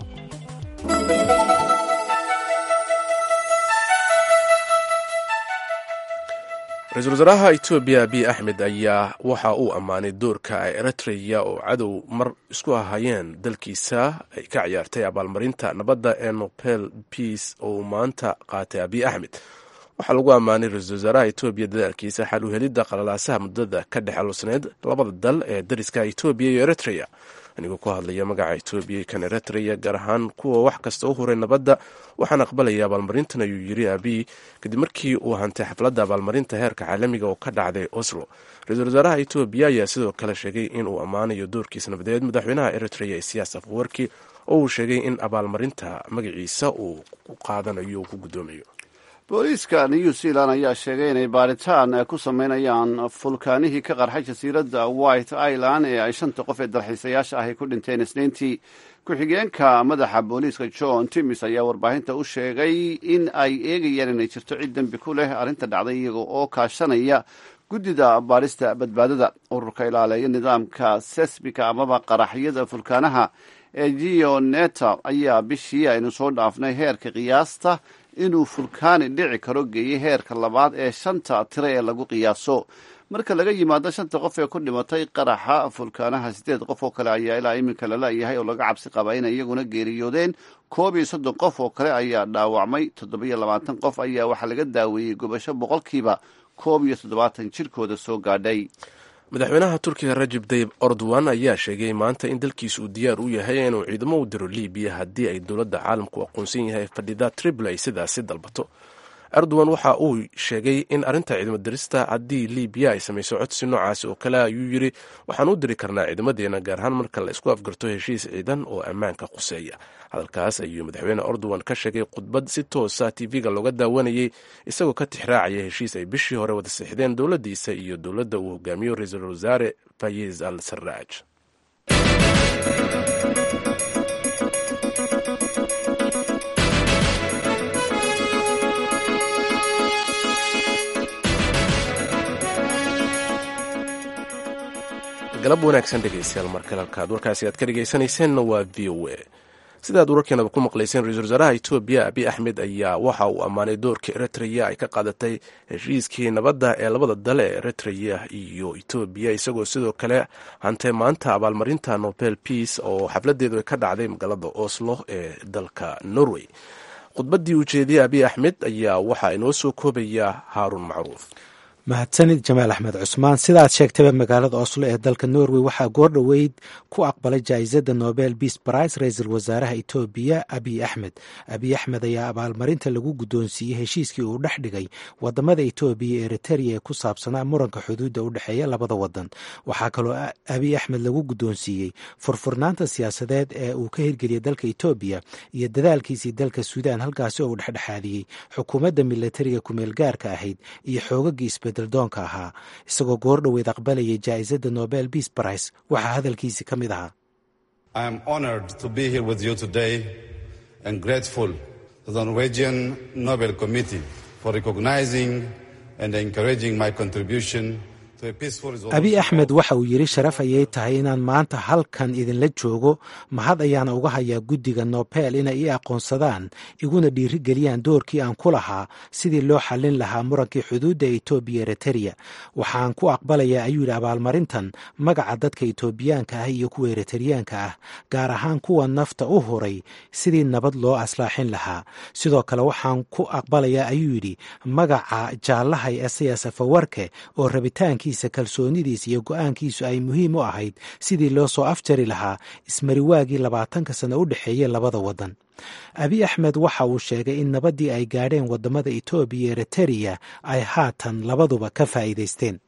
ra-iisul wasaaraha etoobiya abiy axmed ayaa waxa uu ammaanay doorka ay eritreya oo cadow mar isku ahayeen dalkiisa ay ka ciyaartay abaalmarinta nabadda ee nobel peace oo maanta qaatay abiy axmed waxaa lagu ammaanay ra-iisul wasaaraha etoobiya dadaalkiisa xal u helidda qalalaasaha muddada ka dhex alusneyd labada dal ee dariska etoobiya iyo eritreya anigoo ku hadlaya magaca etoobiya kan eritreya gaar ahaan kuwa wax kasta u huray nabadda waxaan aqbalaya abaalmarintan ayuu yiri abiy kadib markii uu hantay xafladda abaalmarinta heerka caalamiga oo ka dhacday oslo ra-iisul wasaaraha etoobiya ayaa sidoo kale sheegay in uu ammaanayo doorkiisa nabadeed madaxweynaha eritreya isiyaas afwarki oo uu sheegay in abaalmarinta magaciisa uu ku qaadanayo uu ku guddoomayo booliiska new zealand ayaa sheegay inay baaritaan ku sameynayaan fulkaanihii ka qarxay jasiiradda white island ee ay shanta qof ee dalxiisayaasha ahy ku dhinteen isniintii ku-xigeenka madaxa booliiska john timis ayaa warbaahinta u sheegay in ay eegayaan inay jirto cid dembi ku leh arrinta dhacday iyaga oo kaashanaya guddida baarista badbaadada ururka ilaaleeya nidaamka sesbika amaba qaraxyada fulkaanaha ee gioneta ayaa bishii aynu soo dhaafnay heerka qiyaasta inuu fulkaani dhici karo geeyey heerka labaad ee shanta tiro ee lagu qiyaaso marka laga yimaado shanta qof ee ku dhimatay qaraxa fulkaanaha siddeed qof oo kale ayaa ilaa iminka lala-yahay oo laga cabsi qaba inay iyaguna geeriyoodeen koob iyo soddon qof oo kale ayaa dhaawacmay toddobiyo labaatan qof ayaa waxaa laga daaweeyey gubasho boqolkiiba koob iyo toddobaatan jirkooda soo gaadhay madaxweynaha turkiga rajib tayib erdogan ayaa sheegay maanta in dalkiisa uu diyaar u yahay inuu ciidamo u diro libiya haddii ay dowladda caalamku aqoonsan yahay fadhida tripl ay sidaasi dalbato erdogan waxa uu sheegay in arrinta ciidamo dirista haddii libiya ay samayso codsi noocaasi oo kale ayuu yiri waxaan u diri karnaa ciidamadeena gaar ahaan marka la isku afgarto heshiis ciidan oo ammaanka quseeya hadalkaas ayuu madaxweyne erdogan ka sheegay khudbad si toosa tv-ga looga daawanayay isagoo ka tixraacaya heshiis ay bishii hore wada sixdeen dowladdiisa iyo dowladda uu hogaamiyo ra-iisul wasaare fayiz al saraaj galab wanaagsan dhegeystayaal markale halkaad warkaasi aad ka dhegeysanayseena waa v o a sidaad wararkeenaba ku maqlayseen ra-iisul wasaaraha etoobiya abiy axmed ayaa waxa uu ammaanay doorka eritreya ay ka qaadatay heshiiskii nabadda ee labada dal ee eritreya iyo etoobiya isagoo sidoo kale hantay maanta abaalmarinta nobel peace oo xafladeedu ay ka dhacday magaalada oslo ee dalka norway khudbaddii ujeediyey abiy axmed ayaa waxaa inoo soo koobaya haaruun macruuf mahadsanid jamaal axmed cusmaan sidaad sheegtayba magaalada oslo ee dalka norway waxaa goordhoweyd ku aqbalay jaa-isada nobel beace brice ra-iisul wasaaraha etoobiya abiy axmed abiy axmed ayaa abaalmarinta lagu guddoonsiiyey heshiiskii uu dhex dhigay wadamada etoobiya iyo eriteria ee ku saabsanaa muranka xuduudda u dhexeeya labada wadan waxaa kaloo abiy axmed lagu guddoonsiiyey furfurnaanta siyaasadeed ee uu ka hirgeliyay dalka etoobiya iyo dadaalkiisii dalka suudaan halkaasi oo uu dhexdhexaadiyey xukuumadda milatariga kumeel gaarka ahayd iyo xoogagii doonka ahaa isagoo goordhoweed aqbalayay jaa-isada nobel beace brice waxaa hadalkiisi ka mid ahaa abiy axmed waxa uu yidhi sharaf ayay tahay inaan maanta halkan idinla joogo mahad ayaana uga hayaa guddiga nobel inay ii aqoonsadaan iguna dhiirigeliyaan doorkii aan ku lahaa sidii loo xallin lahaa murankii xuduudda etoobiya eriteria waxaan ku aqbalayaa ayuu yidhi abaalmarintan magaca dadka etoobiyaanka ah iyo kuwa eriteryaanka ah gaar ahaan kuwa nafta u huray sidii nabad loo aslaaxin lahaa sidoo kale waxaan ku aqbalayaa ayuu yidhi magaca jaallahay esayas afawarke oo rabitaanki rabitaankiisa kalsoonidiisa iyo go-aankiisu ay muhiim u ahayd sidii loo soo afjari lahaa ismariwaagii labaatanka sano u dhexeeyey labada waddan abiy axmed waxa uu sheegay in nabaddii ay gaadheen waddamada etoobiya iyo eritariya ay haatan labaduba ka faa'iidaysteen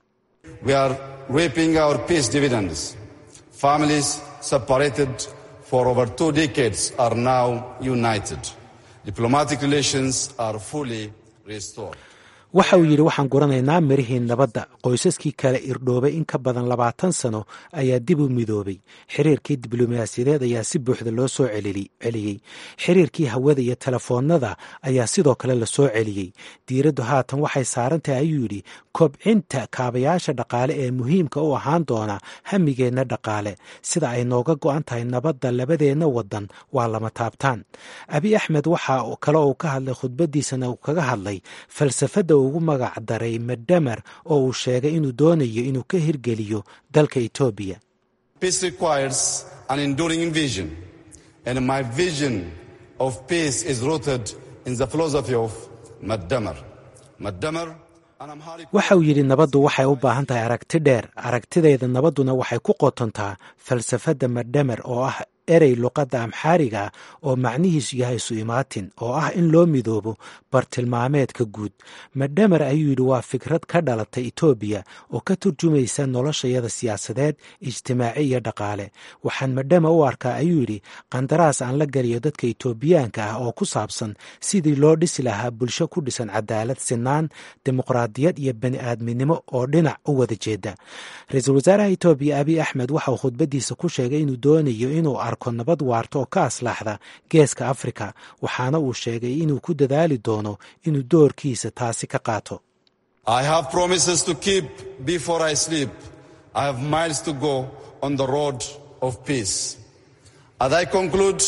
for over two decades are now united. Diplomatic relations are fully restored. waxa uu yidhi waxaan guranaynaa mirihii nabadda qoysaskii kale irdhoobay in ka badan labaatan sano ayaa dib u midoobay xiriirkii diblomaasiyadeed ayaa si buuxda loo soo celiyey xiriirkii hawada iyo telefoonnada ayaa sidoo kale la soo celiyey diiraddu haatan waxay saaran tahay ayuu yidhi kobcinta kaabayaasha dhaqaale ee muhiimka u ahaan doona hamigeenna dhaqaale sida ay nooga go-an tahay nabadda labadeenna waddan waa lama taabtaan abiy axmed waxa kale uu ka hadlay khudbaddiisana uu kaga hadlay falsafadda ugu magac daray madhamer oo uu sheegay inuu doonayo inuu ka hirgeliyo dalka etoobiya Peace requires an enduring vision, and my vision of peace is rooted in the philosophy of Maddamer. Maddamer waxa uu yidhi nabaddu waxay u baahan tahay aragti dheer aragtidayda nabadduna waxay ku qotontaa falsafadda madhamer oo ah erey luqadda amxaariga oo macnihiisu yahay isu imaatin oo ah in loo midoobo bartilmaameedka guud madhamer ayuu yidhi waa fikrad ka dhalatay etoobiya oo ka turjumaysa noloshayada siyaasadeed ijtimaaci iyo dhaqaale waxaan madhama u arkaa ayuu yidhi qandaraas aan la geliyo dadka etoobiyaanka ah oo ku saabsan sidii loo dhisi lahaa bulsho ku dhisan cadaalad sinaan dimuqraadiyad iyo bani aadminimo oo dhinac u wada jeeda ra-iisul wasaaraha etoobiya abiy axmed waxa uu khudbadiisa ku sheegay inuu doonayo inuu arko nabad waarta oo ka aslaaxda geeska afrika waxaana uu sheegay inuu ku dadaali doono inuu doorkiisa taasi ka qaato I have promises to keep before I sleep. I have miles to go on the road of peace. As I conclude,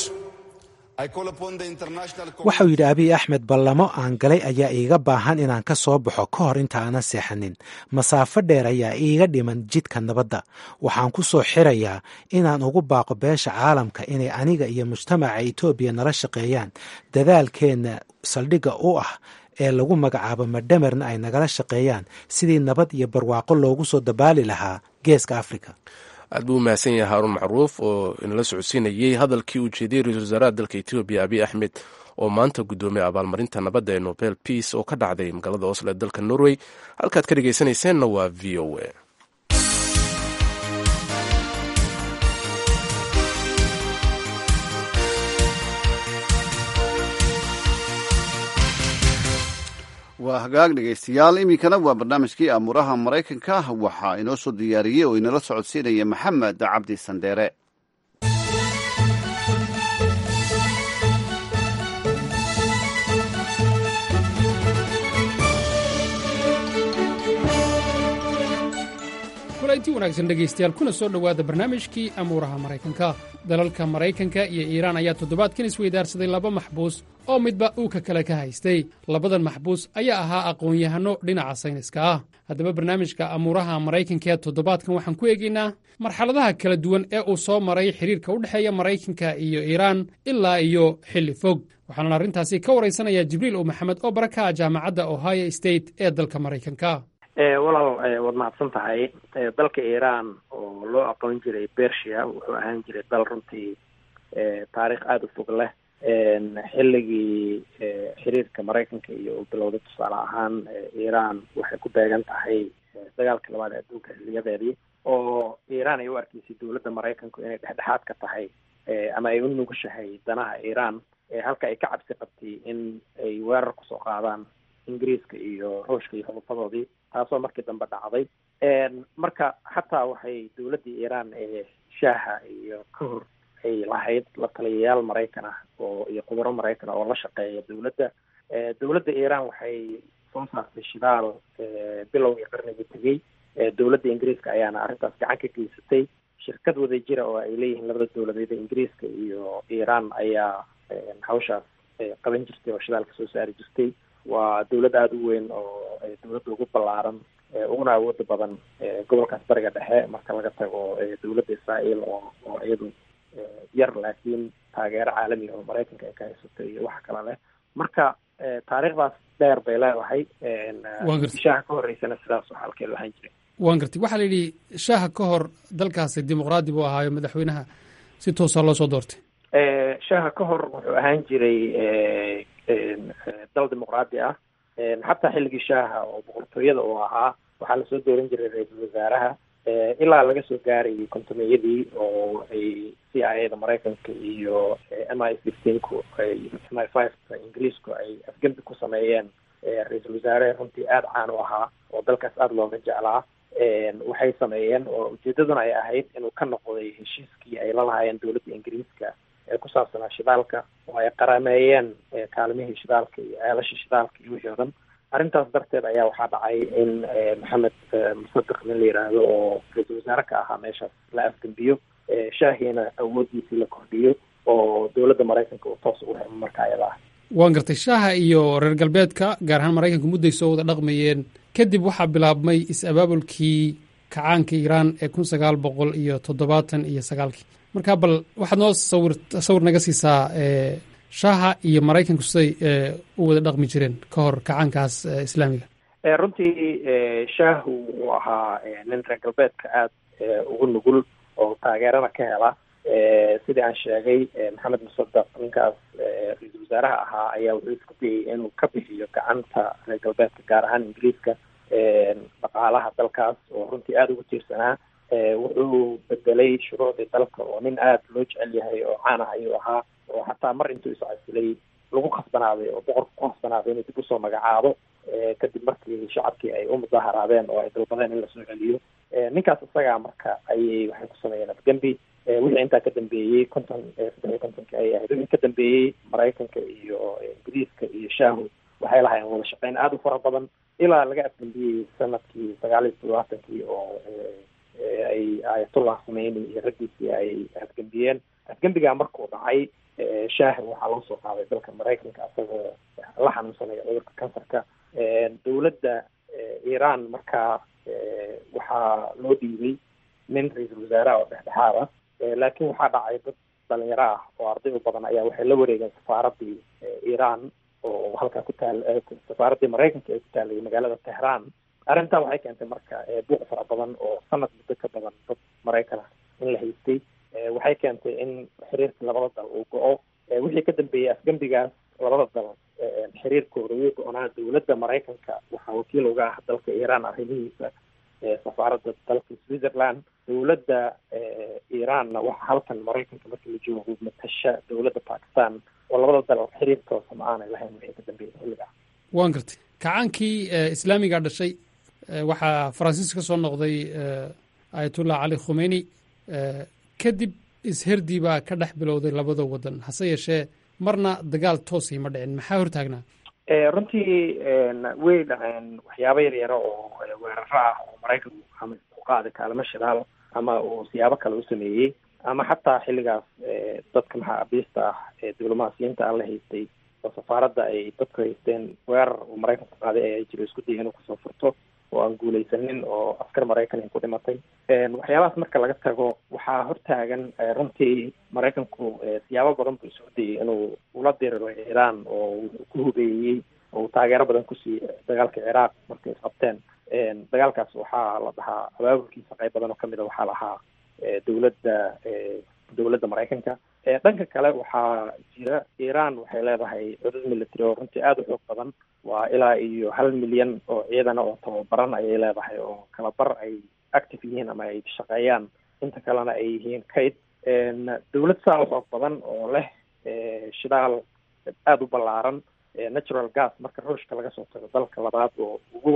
I call upon the international waxa uu yidhi abiy axmed ballamo aan galay ayaa iiga baahan inaan ka soo baxo ka hor inta aanan seexanin masaafo dheer ayaa iiga dhiman jidka nabadda waxaan ku soo xirayaa inaan ugu baaqo beesha caalamka inay aniga iyo mujtamaca etoobiya nala shaqeeyaan dadaalkeenna saldhigga u ah ee lagu magacaabo madhamerna ay nagala shaqeeyaan sidii nabad iyo barwaaqo loogu soo dabaali lahaa geeska afrika aad buu u mahadsan yahay haarun macruuf oo inala socodsiinayey hadalkii uu jeediyey ra-isul wasaaraha dalka etoobiya abiy axmed oo maanta guddoomiyay abaalmarinta nabadda ee nobel peace oo ka dhacday magaalada oslo ee dalka norway halkaad ka dhegeysanayseena waa v o a waa hagaag dhegaystayaal iminkana waa barnaamijkii aamuraha maraykanka waxaa inoo soo diyaariyey oo inala socodsiinaya maxamed cabdi sandheere kulanti wanaagsan dhegaystayaal kuna soo dhowaada barnaamijkii amuuraha maraykanka dalalka maraykanka iyo iiraan ayaa toddobaadkan isweydaarsaday laba maxbuus oo midba uu ka kale ka haystay labadan maxbuus ayaa ahaa aqoon-yahanno dhinaca sayniska ah haddaba barnaamijka amuuraha maraykanka ee toddobaadkan waxaan ku eegaynaa marxaladaha kala duwan ee uu soo maray xidhiirka u dhexeeya maraykanka iyo iiraan ilaa iyo xilli fog waxaana arrintaasi ka waraysanayaa jibriil u maxamed oo baraka jaamacadda ohio state ee dalka maraykanka walaal waad mahadsan tahay dalka iiraan oo loo aqoon jiray bersia wuxuu ahaan jiray dal runtii taariikh aada u fog leh xilligii xiriirka maraykanka iyo uu bilowday tusaale ahaan iiraan waxay ku beegan tahay dagaalka labaad ee adduunka xiliyadeedii oo iiraan ay u arkeysay dowladda maraykanku inay dhexdhexaad ka tahay ama ay u nugushahay danaha iiraan halka ay ka cabsi qabtay in ay weerar kusoo qaadaan ingiriiska iyo ruushka iyo xudufadoodii taasoo markii dambe dhacday marka xataa waxay dowladdii iiraan ee shaaha iyo ka hor ay lahayd la taliyayaal maraykan ah oo iyo khubaro maraykan ah oo la shaqeeya dowladda dowladda iiraan waxay soo saartay shidaal bilowgii qarnigii tegey dowladda ingiriiska ayaana arrintaas gacan ka geysatay shirkad wada jira oo ay leeyihiin labada dowladeed ee ingiriiska iyo iiraan ayaa hawshaas qaban jirtay oo shidaalka soo saari jirtay waa dowlad aada u weyn oo dowladda ugu ballaaran uguna awooda badan gobolkaas bariga dhexe marka laga tago dowladda israael oo oo iyadu yar laakiin taageero caalamiga oo maraykanka ay ka haysato iyo waxa kale leh marka taariikhdaas dheer bay leedahay shaha ka horeysana sidaas xalkeedu ahaan jiray waan gartay waxaa la yidhi shaaha ka hor dalkaasi dimuqraadi buu ahaayo madaxweynaha si toosaa loo soo doortay shaaha ka hor wuxuu ahaan jiray dal dimuqraadi ah xataa xilligii shaaha oo boqortooyada uu ahaa waxaa lasoo dooran jiray ra-iisul wasaaraha ilaa laga soo gaarayay kontomeyadii oo ay c i a da maraykanka iyo m i fifteenku ay m i five ingiriisku ay afgembi ku sameeyeen ra-iisul wasaare runtii aada caan u ahaa oo dalkaas aada looga jeclaa waxay sameeyeen oo ujeedaduna ay ahayd inuu ka noqday heshiiskii ay la lahaayeen dowladda ingiriiska ee ku saabsanaa shidaalka oo ay qarameeyeen kaalmihii shidaalka iyo ceelashii shidaalka iyo wixii o dhan arrintaas darteed ayaa waxaa dhacay in maxamed musadiq nin la yidhaahdo oo ra-iisul wasaare ka ahaa meeshaas la afgembiyo shaahiina awooddiisii la kordhiyo oo dowladda maraykanka uu toos ugu xirmo marka ayada ah waan gartay shaaha iyo reer galbeedka gaar ahaan maraykanka mudday soo wada dhaqmayeen kadib waxaa bilaabmay is-abaabulkii kacaanka iiraan ee kun sagaal boqol iyo toddobaatan iyo sagaalkii marka bal waxaad noo sawir sawir naga siisaa shaaha iyo maraykanku siday u wada dhaqmi jireen ka hor kacaankaas islaamiga runtii shaahu uu ahaa nin reer galbeedka aada ugu nugul oo taageerana ka hela sidii aan sheegay maxamed musadaq ninkaas ra-iisul wasaaraha ahaa ayaa wuxuu isku dayay inuu ka bixiyo gacanta reer galbeedka gaar ahaan ingiriiska dhaqaalaha dalkaas oo runtii aada ugu tiirsanaa wuxuu bedelay shuruucdii dalka oo nin aada loo jecel yahay oo caan ah ayuu ahaa oo xataa mar intuu iscasilay lagu khasbanaaday oo boqorka ku khasbanaaday inuu dib usoo magacaabo kadib markii shacabkii ay u mudaaharaadeen oo ay dalbadeen in lasoo celiyo ninkaas isagaa marka ayay waxay ku sameeyeen afgembi wixii intaa ka dambeeyey konton saddex iyo kontonki ay ahayd wixii ka dambeeyey maraykanka iyo ingiriiska iyo shaahu waxay lahaayeen wada shaqeyn aada u fara badan ilaa laga afgembiyey sanadkii sagaal iyo toddobaatankii oo ay ayatullah khumeyni iyo raggiisii ay afgembiyeen afgembigaa markuu dhacay shaahi waxaa loo soo qaaday dalka maraykanka asagoo la xanuunsanaya cudurka kansarka dowladda iiraan markaa waxaa loo dhiibay nin ra-iisul wasaaraha oo dhexdhexaad ah laakiin waxaa dhacay dad dhalinyaro ah oo arday u badan ayaa waxay la wareegeen safaaradii iiraan oo halkaa ku taal safaaradii maraykanka ee ku taalay magaalada tehraan arrintan waxay keentay marka buuq fara badan oo sanad muddo ka badan dad maraykan ah in la haystay waxay keentay in xiriirkii labada dal uu go-o wixii ka dambeeyey afgembigaas labada dal xiriirkooda wuu go-onaa dowladda maraykanka waxaa wakiil uga ah dalka iiraan arrimihiisa safaaradda dalka switzerland dowladda iiraanna waxa halkan maraykanka markii la joogo matasha dowladda bakistan oo labada dal xiriir toosa ma aanay lahayn wixii ka dambeeyey xilligaa waan gartay kacaankii islaamiga dhashay waxaa faransiis ka soo noqday ayatullah cali khumeyni kadib isherdii baa ka dhex bilowday labada wadan hase yeeshee marna dagaal toosii ma dhicin maxaa hortaagnaa runtii way dhaceen waxyaabo yar yaro oo weeraro ah oo maraykanku ama ku qaaday kaalmo shidaal ama uu siyaabo kale u sameeyey ama xataa xilligaas dadka maxaabiista ah ee diblomaasiyiinta aan la haystay oo safaaradda ay dadku haysteen weerar uu maraykanku qaaday ayaa jiro isku dayay inuu kasoo furto oo aan guulaysanin oo askar maraykan ay ku dhimatay waxyaabahaas marka laga tago waxaa hortaagan runtii maraykanku siyaabo badan buu isugu dayay inuu ula diriro iiraan oo wuxuu ku hubeeyey oo uu taageero badan kusiiyey dagaalka ciraaq markay isqabteen dagaalkaas waxaa la dhahaa abaabulkiisa qayb badan oo kamid a waxaa lahaa dowladda dowladda maraykanka dhanka kale waxaa jira iiraan waxay leedahay cudud military oo runtii aada u xoog badan waa ilaa iyo hal milyan oo ciidana oo tababaran ayay leedahay oo kala bar ay active yihiin ama ay shaqeeyaan inta kalena ay yihiin kayd dowlad saa u xoog badan oo leh shidaal aada u ballaaran natural gas marka ruushka laga soo tago dalka labaad oo ugu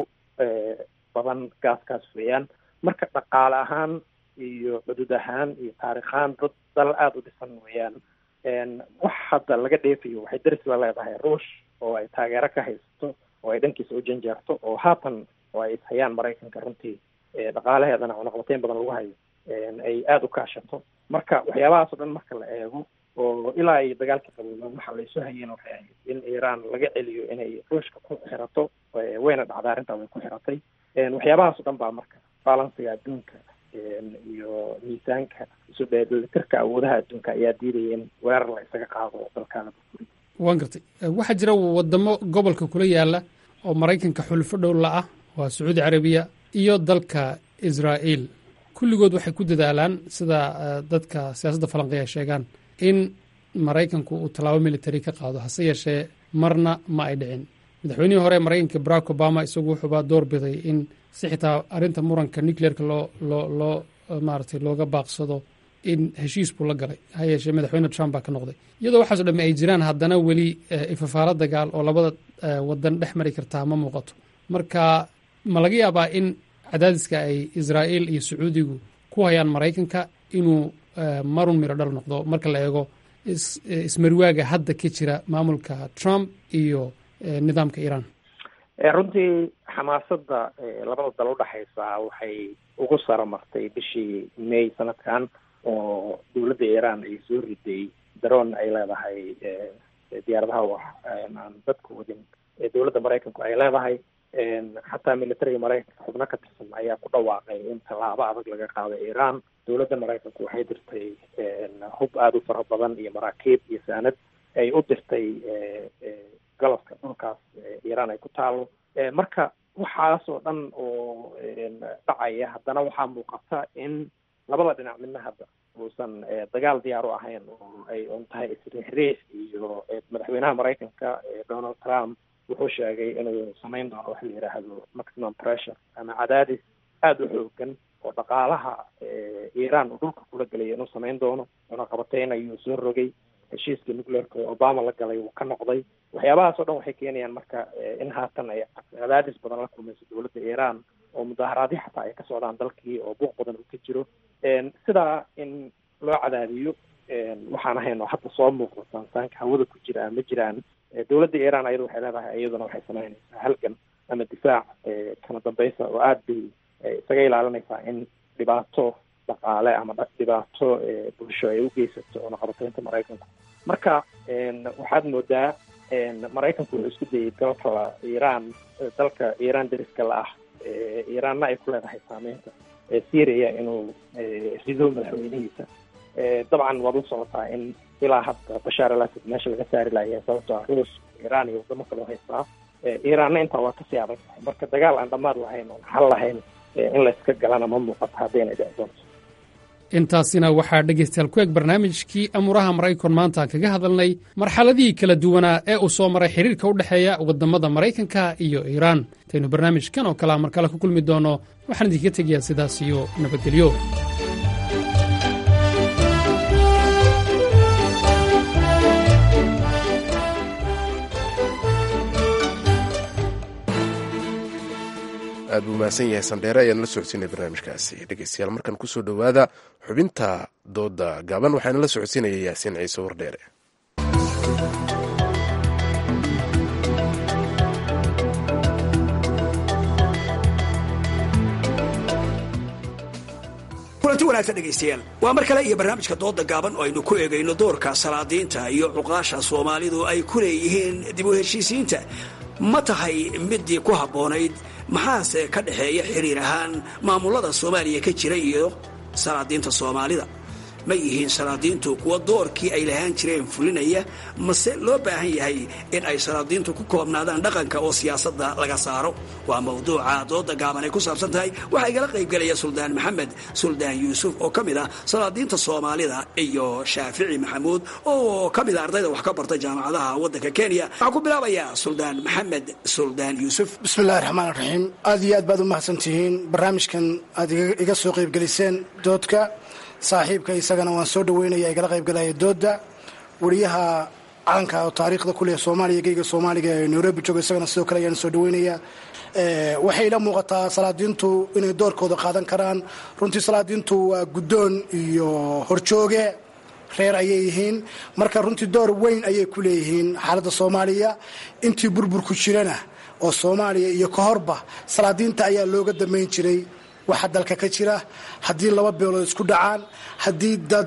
badan gaaskaas weeyaan marka dhaqaale ahaan iyo cudud ahaan iyo taarikh ahaan dad dal aada u dhisan weeyaan wax hadda laga dheefayo waxay daris la leedahay ruush oo ay taageero ka haysato oo ay dhankiisa u janjeerto oo haatan oo ay ishayaan maraykanka runtii dhaqaalaheedana cunaqabateyn badan lagu hayo ay aada u kaashato marka waxyaabahaas o dhan marka la eego oo ilaa ay dagaalka qabooba waxa laysu hayeen waxay ahayd in iiraan laga celiyo inay ruushka ku xirato wayna dhacday arrintaa way ku xiratay waxyaabahaas o dhan baa marka balansiga adduunka iyo miisaanka isu dheelitirka awoodaha adduunka ayaa diidaya in weerar la isaga qaado dalkaana burburin waan gartay waxaa jira wadamo gobolka kula yaala oo maraykanka xulfo dhow la ah waa sacuudi carabiya iyo dalka israa'iil kulligood waxay ku dadaalaan sida dadka siyaasadda falanqiya ay sheegaan in maraykanku uu tallaabo military ka qaado hase yeeshee marna ma ay dhicin madaxweynihii hore maraykanka barack obama isagu wuxuubaa door biday in si xitaa arrinta muranka nucleerka loo loo loo maaragtay looga baaqsado in heshiis buu la galay ha yeeshee madaxweyne trump baa ka noqday iyadoo waxaaso dhamme ay jiraan haddana weli ifafaalo dagaal oo labada wadan dhex mari kartaa ma muuqato marka ma laga yaabaa in cadaadiska ay israa'iil iyo sacuudigu ku hayaan maraykanka inuu marun miro dhal noqdo marka la eego ismarwaaga hadda ka jira maamulka trump iyo nidaamka iiraan runtii xamaasadda labada dal udhexaysa waxay ugu saro martay bishii may sanadkan oo dowladda iiraan ay soo riday daroon ay leedahay diyaaradaha wax aan dadka wadin dowladda maraykanku ay leedahay xataa militariga maraykanka xubno ka tirsan ayaa ku dhawaaqay in tallaabo adag laga qaado iiraan dowladda maraykanku waxay dirtay hub aada u fara badan iyo maraakiib iyo saanad ay u dirtay galabka dhulkaas iiraan ay ku taalo marka waxaas oo dhan oo dhacaya haddana waxaa muuqata in labada dhinac midna hadda uusan dagaal diyaar u ahayn oo ay un tahay isriixriix iyo madaxweynaha maraykanka donald trump wuxuu sheegay inuu samayn doono wax la yidhaahdo maximum pressure ama cadaadis aada u xoogan oo dhaqaalaha iiraan uu dhulka kula gelaya inuu samayn doono cunaqabateyn ayuu soo rogay heshiiska nucleerka oo obama la galay wuu ka noqday waxyaabahaas oo dhan waxay keenayaan marka in haatan ay cadaadis badan la kulmayso dowladda iiraan oo mudaaharaadyo xataa ay ka socdaan dalkii oo buuq badan uu ka jiro sidaa in loo cadaadiyo waxaan ahayn oo hadda soo muuqda saansaanka hawada ku jira ma jiraan dowladda iiraan ayada waxay leedahay iyaduna waxay samaynaysaa halgan ama difaac kala dambaysa oo aada bay isaga ilaalinaysaa in dhibaato dhaqaale ama dhibaato bulsho ay u geysato oo naqabateynta maraykanku marka waxaad moodaa maraykanku wuxuu isku dayay dalka iiraan dalka iiraan dariska la ah iiraanna ay ku leedahay saameynta syria inuu rido madaxweynihiisa dabcan waad u socotaa in ilaa hadda bashaar al asad meesha laga saari laaya sababtoo ah ruus iiraan iyo wadamo kaloo haystaa iiraanna intaa waa kasii adag tahay marka dagaal aan dhammaad lahayn oon xal lahayn in layska galana ma muuqato haddayna dhici doonto intaasina waxaa dhegaystayaal ku eg barnaamijkii amuuraha maraykan maanta aan kaga hadalnay marxaladihii kala duwanaa ee uu soo maray xiriirka u dhexeeya waddamada maraykanka iyo iiraan intaynu barnaamijkan oo kalea mar kale ku kulmi doono waxaan idinka tegayaa sidaas iyo nabadgelyo aad buu mahadsan yahay sandheere ayaan la socodsiinay barnaamijkaasi dhegeystayaal markan kusoo dhowaada xubinta dooda gaaban waxaana la socodsiinaya yaasiin ciise wardheere kulanti wanaagsan dhegaystayaal waa mar kale iyo barnaamijka dooda gaaban oo aynu ku eegayno doorka salaadiinta iyo cuqaasha soomaalidu ay ku leeyihiin dib u heshiisiinta ma tahay midii ku habboonayd maxaase ka dhexeeya xiriir ahaan maamulada soomaaliya ka jira iyo salaadiinta soomaalida ma yihiin salaadiintu kuwa doorkii ay lahaan jireen fulinaya mase loo baahan yahay in ay salaadiintu ku koobnaadaan dhaqanka oo siyaasadda laga saaro waa mawduuca dooda gaaban ay ku saabsan tahay waxaa igala qaybgelaya suldaan maxamed suldaan yuusuf oo ka mid ah salaadiinta soomaalida iyo shaafici maxamuud oo ka mid a ardayda wax ka barta jaamacadaha waddanka kenya waxaan ku bilaabayaa suldaan maxamed suldaan yuusuf bismillahi raxmaan raxiim aad iyo aad baad u mahadsantihiin barnaamijkan aad iga soo qaybgeliseen doodka saaxiibka isagana waan soo dhaweynaya igala qaybgalaya dooda wariyaha calanka oo taariikhda kuleh soomaaliya geyga soomaaliga ee nairobi jooga isagana sidoo kale ayaan soo dhaweynaya waxay ila muuqataa salaadiintu inay doorkooda qaadan karaan runtii salaadiintu waa guddoon iyo horjooge reer ayay yihiin marka runtii door weyn ayay ku leeyihiin xaaladda soomaaliya intii burburku jirana oo soomaaliya iyo ka horba salaadiinta ayaa looga damayn jiray waxa dalka ka jira haddii laba beelood isku dhacaan haddii dad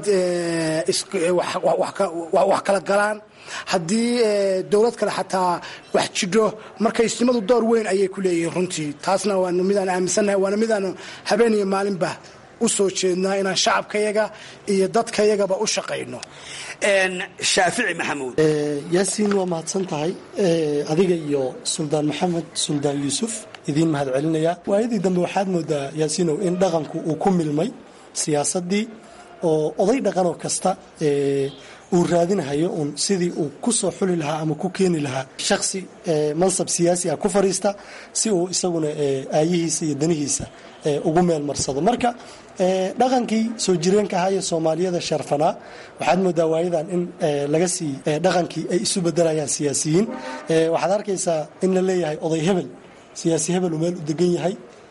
wax kala galaan haddii dowlad kale xataa wax jidho marka isnimadu door weyn ayay ku leeyihiin runtii taasna waa midaan aaminsannahay waana midaan habeen iyo maalinba u soo jeednaa inaan shacabkayaga iyo dadkayagaba u shaqayno shaafici maxamuud yaasiin waa mahadsan tahay adiga iyo suldaan maxamed suldaan yuusuf idiin mahad celinayaa waayadii dambe waxaad moodaa yaasiinow in dhaqanku uu ku milmay siyaasaddii oo oday dhaqanoo kasta uu raadinahayo uun sidii uu ku soo xuli lahaa ama ku keeni lahaa shaksi mansab siyaasi ah ku fariista si uu isaguna aayihiisa iyo danihiisa ugu meel marsado marka dhaqankii soo jireenka ahaa ee soomaaliyada sharfanaa waxaad moodaa waayadan in laga sii dhaqankii ay isu bedelayaan siyaasiyiin waxaad arkaysaa in la leeyahay oday hebel siyaasi hebel uu meel u degan yahay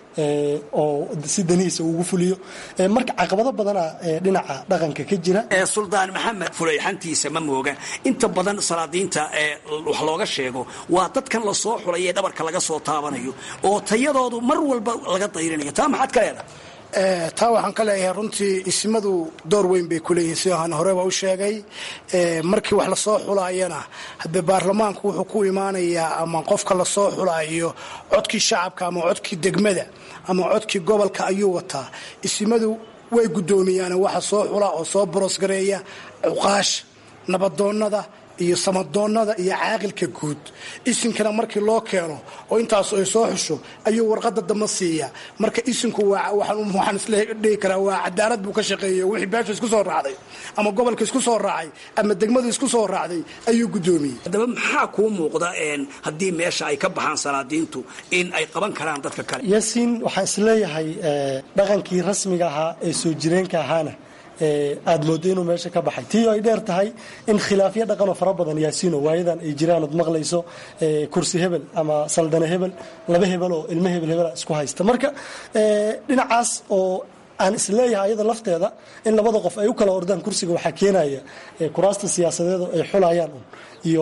oo si danihiisa ugu fuliyo marka caqabado badana dhinaca dhaqanka ka jira suldaan maxamed fulayxantiisa ma mooga inta badan salaadiinta wax looga sheego waa dadkan lasoo xulay ee dhabarka laga soo taabanayo oo tayadoodu mar walba laga dayrinayo taa maxaad ka leedahay taa waxaan ka leeyahay runtii isimadu door weyn bay kuleeyihiin sida aan horeba u sheegay markii wax lasoo xulaayana hadee baarlamaanku wuxuu ku imaanayaa ama qofka lasoo xulaayo codkii shacabka ama codkii degmada ama codkii gobolka ayuu wataa isimadu way guddoomiyaan waxa soo xula oo soo borosgareeya cuqaasha nabadoonnada iyo samadoonnada iyo caaqilka guud isinkana markii loo keeno oo intaas ay soo xusho ayuu warqada damba siiya marka isinku waxaan isdhihi karaa waa cadaalad buu ka shaqeeyey wixii beesha isku soo raacday ama gobolka isku soo raacay ama degmadu isku soo raacday ayuu guddoomiyey haddaba maxaa kuu muuqda haddii meesha ay ka baxaan salaadiintu in ay qaban karaan dadka kale yaasiin waxaan isleeyahay dhaqankii rasmiga ahaa ee soo jireenka ahaana aada moodo inuu meesha ka baxay tii ay dheer tahay in khilaafyo dhaqanoo fara badan yaasiino waayadan ay jiraan ood maqlayso kursi hebel ama saldane hebel laba hebel oo ilmo hebel hebela isku haysta marka dhinacaas oo aan isleeyahay ayada lafteeda in labada qof ay u kala ordaan kursiga waxaa keenaya kuraasta siyaasadeed ay xulayaan un iyo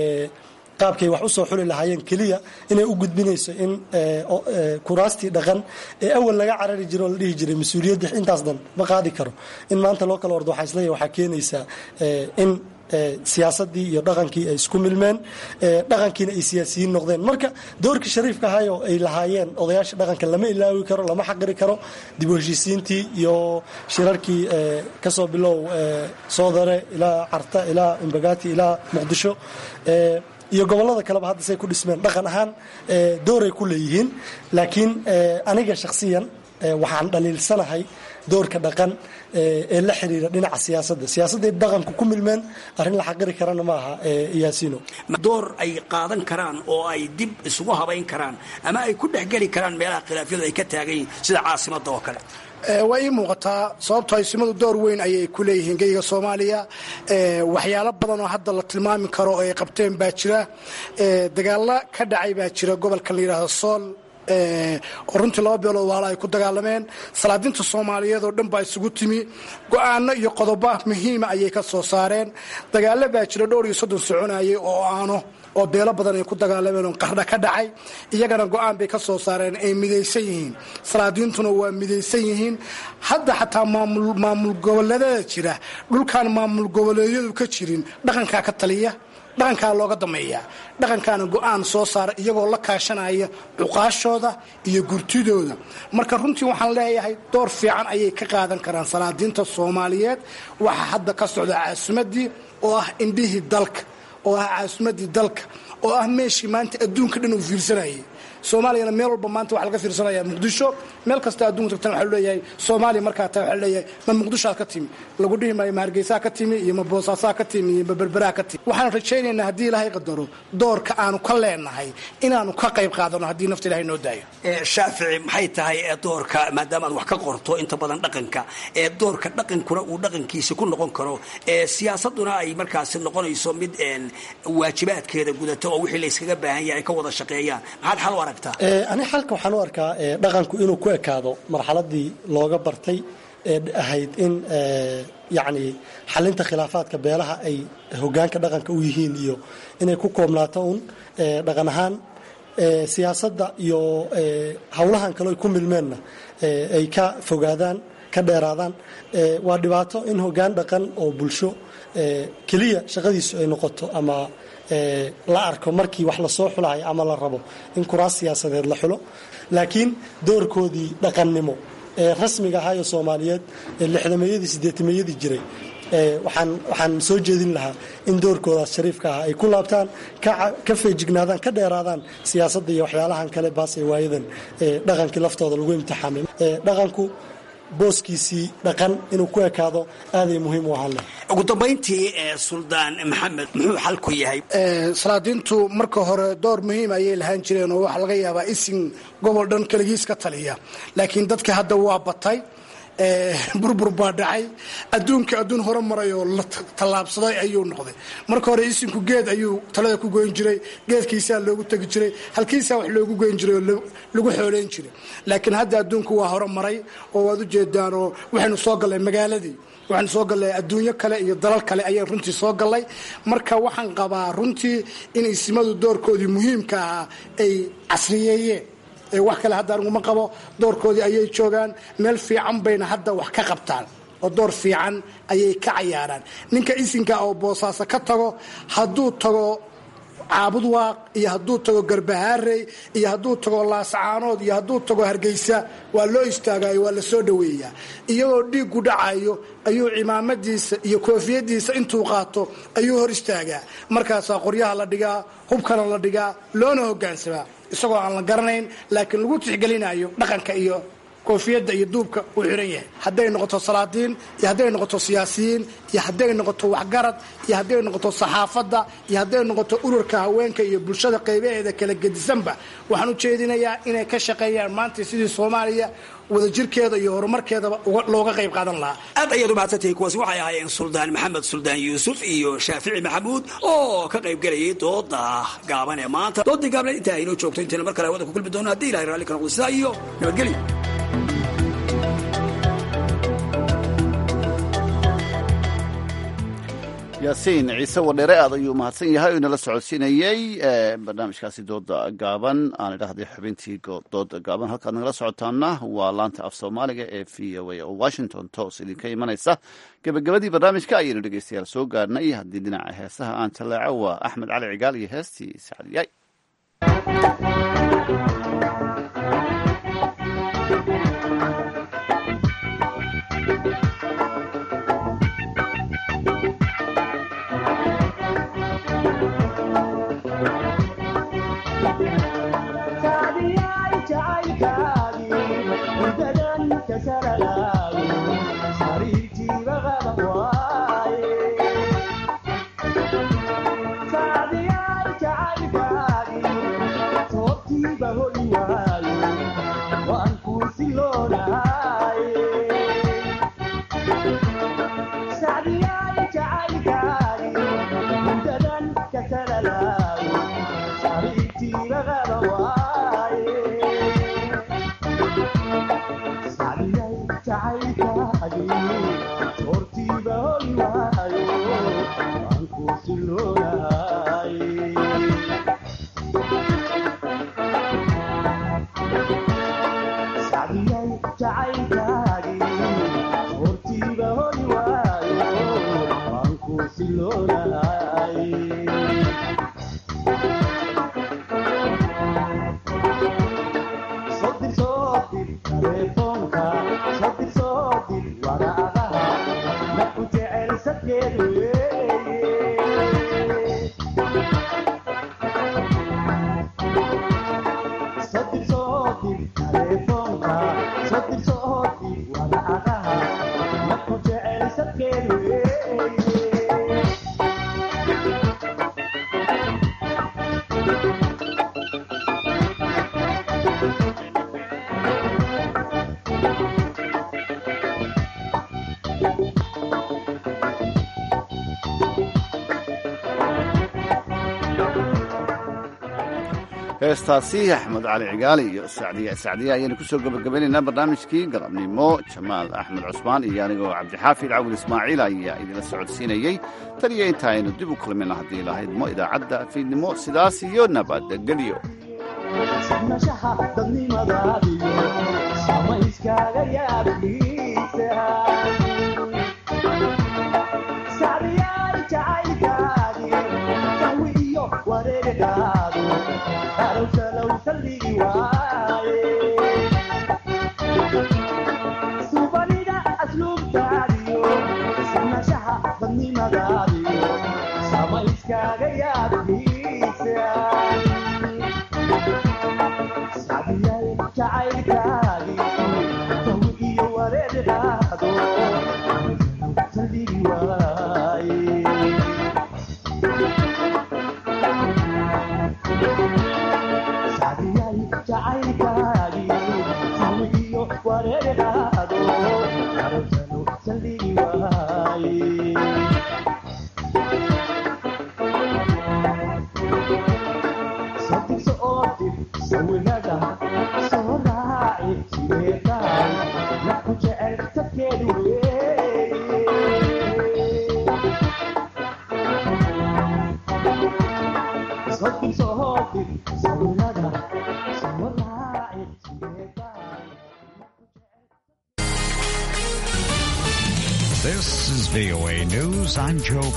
qaabkay wax usoo xuli lahaayeen keliya inay u gudbinayso in kuraastii dhaqan ee awal laga carari jiro oo la dhihi jiray mas-uuliyadda intaas dhan ma qaadi karo in maanta loo kala ordo waxaa isleeyahay waxaa keenaysaa in siyaasadii iyo dhaqankii ay isku milmeen dhaqankiina ay siyaasiyiin noqdeen marka doorkii shariifka ahay oo ay lahaayeen odayaasha dhaqanka lama ilaawi karo lama xaqiri karo dib u heshiisiintii iyo shirarkii kasoo bilow soodare ilaa carta ilaa imbagati ilaa muqdisho iyo gobolada kaleba hadda say ku dhismeen dhaqan ahaan dooray ku leeyihiin laakiin aniga shakhsiyan waxaan dhaliilsanahay doorka dhaqan ee la xiriira dhinaca siyaasadda siyaasadday dhaqanku ku milmeen arrin la xaqiri karana ma aha yaasiino door ay qaadan karaan oo ay dib isugu habayn karaan ama ay ku dhexgeli karaan meelaha khilaafyadu ay ka taagan yihiin sida caasimadda oo kale waa ii muuqataa sababto isimadu door weyn ayay ku leeyihiin geyga soomaaliya waxyaalo badan oo hadda la tilmaami karo oo ay qabteen baa jira dagaalo ka dhacay baa jira gobolka la yidhaahdo sool oo runtii laba beelood waala ay ku dagaalameen salaadinta soomaaliyeed oo dhan baa isugu timi go-aano iyo qodobo muhiima ayay ka soo saareen dagaalo baa jira dhowr iyo soddon soconayay oo aano oo beelo badan ay ku dagaalameen oo qardha ka dhacay iyagana go-aan bay ka soo saareen ay midaysan yihiin salaadiintuna waa midaysan yihiin hadda xataa maamul goboleedada jira dhulkaan maamul goboleedyadu ka jirin dhaqankaa ka taliya dhaqankaa looga dameeya dhaqankaana go-aan soo saara iyagoo la kaashanaya cuqaashooda iyo gurtidooda marka runtii waxaan leeyahay door fiican ayay ka qaadan karaan salaadiinta soomaaliyeed waxaa hadda ka socda caasimadii oo ah indhihii dalka oo ah caasimadii dalka oo ah meeshii maanta adduunka dhan uu fiirsanayay soomaaliyana meel walba maanta waxaa laga fiirsanaya muqdisho meel kasta adduunka tagtan waxaa leeyahay soomaaliya markaa taa waxaa leeyahay ma muqdishoaad ka timi lagu dhihi maayo ma hargeysaa ka timi iyo ma boosaasaa ka timi iyo ma berberaa ka timi waxaan rajaynaynaa haddii ilaahay qadaro doorka aanu ka leenahay inaanu ka qayb qaadano haddii nafta ilahay noo daayo shaafici maxay tahay ee doorka maadaama aad wax ka qorto inta badan dhaqanka ee doorka dhaqankuna uu dhaqankiisa ku noqon karo ee siyaasaduna ay markaasi noqonayso mid waajibaadkeeda gudata oo wixii layskaga baahan yahay ay ka wada shaqeeyaan maxaad xal u aragtaa ani xalka waxaan u arkaa dhaqanku inuu ku ekaado marxaladii looga bartay ee ahayd in yacni xalinta khilaafaadka beelaha ay hogaanka dhaqanka u yihiin iyo inay ku koobnaato un dhaqan ahaan siyaasadda iyo howlahan kale ay ku milmeenna ay ka fogaadaan ka dheeraadaan waa dhibaato in hogaan dhaqan oo bulsho keliya shaqadiisu ay noqoto ama la arko markii wax lasoo xulahay ama la rabo in kuraas siyaasadeed la xulo laakiin doorkoodii dhaqannimo ee rasmiga ahaayo soomaaliyeed ee lixdameeyadii sideetameeyadii jiray waxaan waxaan soo jeedin lahaa in doorkoodaas shariifka ah ay ku laabtaan ka feejignaadaan ka dheeraadaan siyaasadda iyo waxyaalahan kale baasee waayadan dhaqankii laftooda lagu imtixaamay dhaqanku booskiisii dhaqan inuu ku ekaado aaday muhiim u ahaan leh ugu dambayntii suldaan maxamed muxuu xal ku yahay salaadiintu marka hore door muhiim ayay lahaan jireen oo waxaa laga yaabaa isin gobol dhan keligiis ka taliya laakiin dadka hadda waa batay burbur baa dhacay adduunka adduun hore maray oo la tallaabsaday ayuu noqday marka hore isinku geed ayuu talada ku goyn jiray geedkiisaa loogu tegi jiray halkiisaa wax loogu goyn jiray oo lagu xooleyn jiray laakiin hadda adduunku waa hore maray oo waad ujeedaan oo waxaynu soo gallay magaaladii waxaanu soo gallay adduunyo kale iyo dalal kale ayaan runtii soo gallay marka waxaan qabaa runtii in isimadu doorkoodii muhiimka ahaa ay casriyeeyeen wax kale hadda aniguma qabo doorkoodii ayay joogaan meel fiican bayna hadda wax ka qabtaan oo door fiican ayay ka cayaaraan ninka isinka oo boosaaso ka tago hadduu tago caabud waaq iyo hadduu tago garbahaarey iyo hadduu tago laascaanood iyo hadduu tago hargeysa waa loo istaagayo waa la soo dhoweeyaa iyagoo dhiiggu dhacayo ayuu cimaamadiisa iyo koofiyadiisa intuu qaato ayuu hor istaagaa markaasaa qoryaha la dhigaa hubkana la dhigaa loona hogaansamaa isagoo aan la garanayn laakiin lagu tixgelinayo dhaqanka iyo koofiyadda iyo duubka uu xiran yahay hadday noqoto salaadiin iyo hadday noqoto siyaasiyiin iyo hadday noqoto waxgarad iyo hadday noqoto saxaafadda iyo hadday noqoto ururka haweenka iyo bulshada qaybaheeda kala gedisanba waxaan u jeedinayaa inay ka shaqeeyaan maanta sidii soomaaliya wadajirkeeda iyo horumarkeedaba looga qayb qaadan lahaa aad ayaad umahadsantahay kuwaasi waxay ahaayeen suldaan maxamed suldaan yuusuf iyo shaafici maxamuud oo ka qayb gelayay dooda gaaban ee maanta doodii gaabneed intaa aynoo joogto intayna mar kale hawada ku kulmi doono haddii ilahay raalli ka noqdo sidaa iyo nabadgelyo yaasiin ciise wadheere aad ayuu mahadsan yahay oo inala socodsiinayey barnaamijkaasi dooda gaaban aan idhahday xubintii dooda gaaban halkaad nagala socotaana waa laanta af soomaaliga ee v o a oo washington toos idinka imanaysa gebagabadii barnaamijka ayaynu dhegeystayaal soo gaarnay haddii dhinaca heesaha aan jallaaco waa axmed cali cigaal iyo heestii sacdiyay heestaasi axmed cali cigaali iyo sacdiya sacdiya ayaynu kusoo gabagabaynaynaa barnaamijkii galabnimo jamaal axmed cusmaan iyo anigoo cabdixaafid cawil ismaaciil ayaa idinla socodsiinayey tan iyo inta aynu dib u kulmina haddii lahaydmo idaacadda fiidnimo sidaas iyo nabadgelyo subanida asluubtaadiyo sinashaha This is VOA News. I'm Joe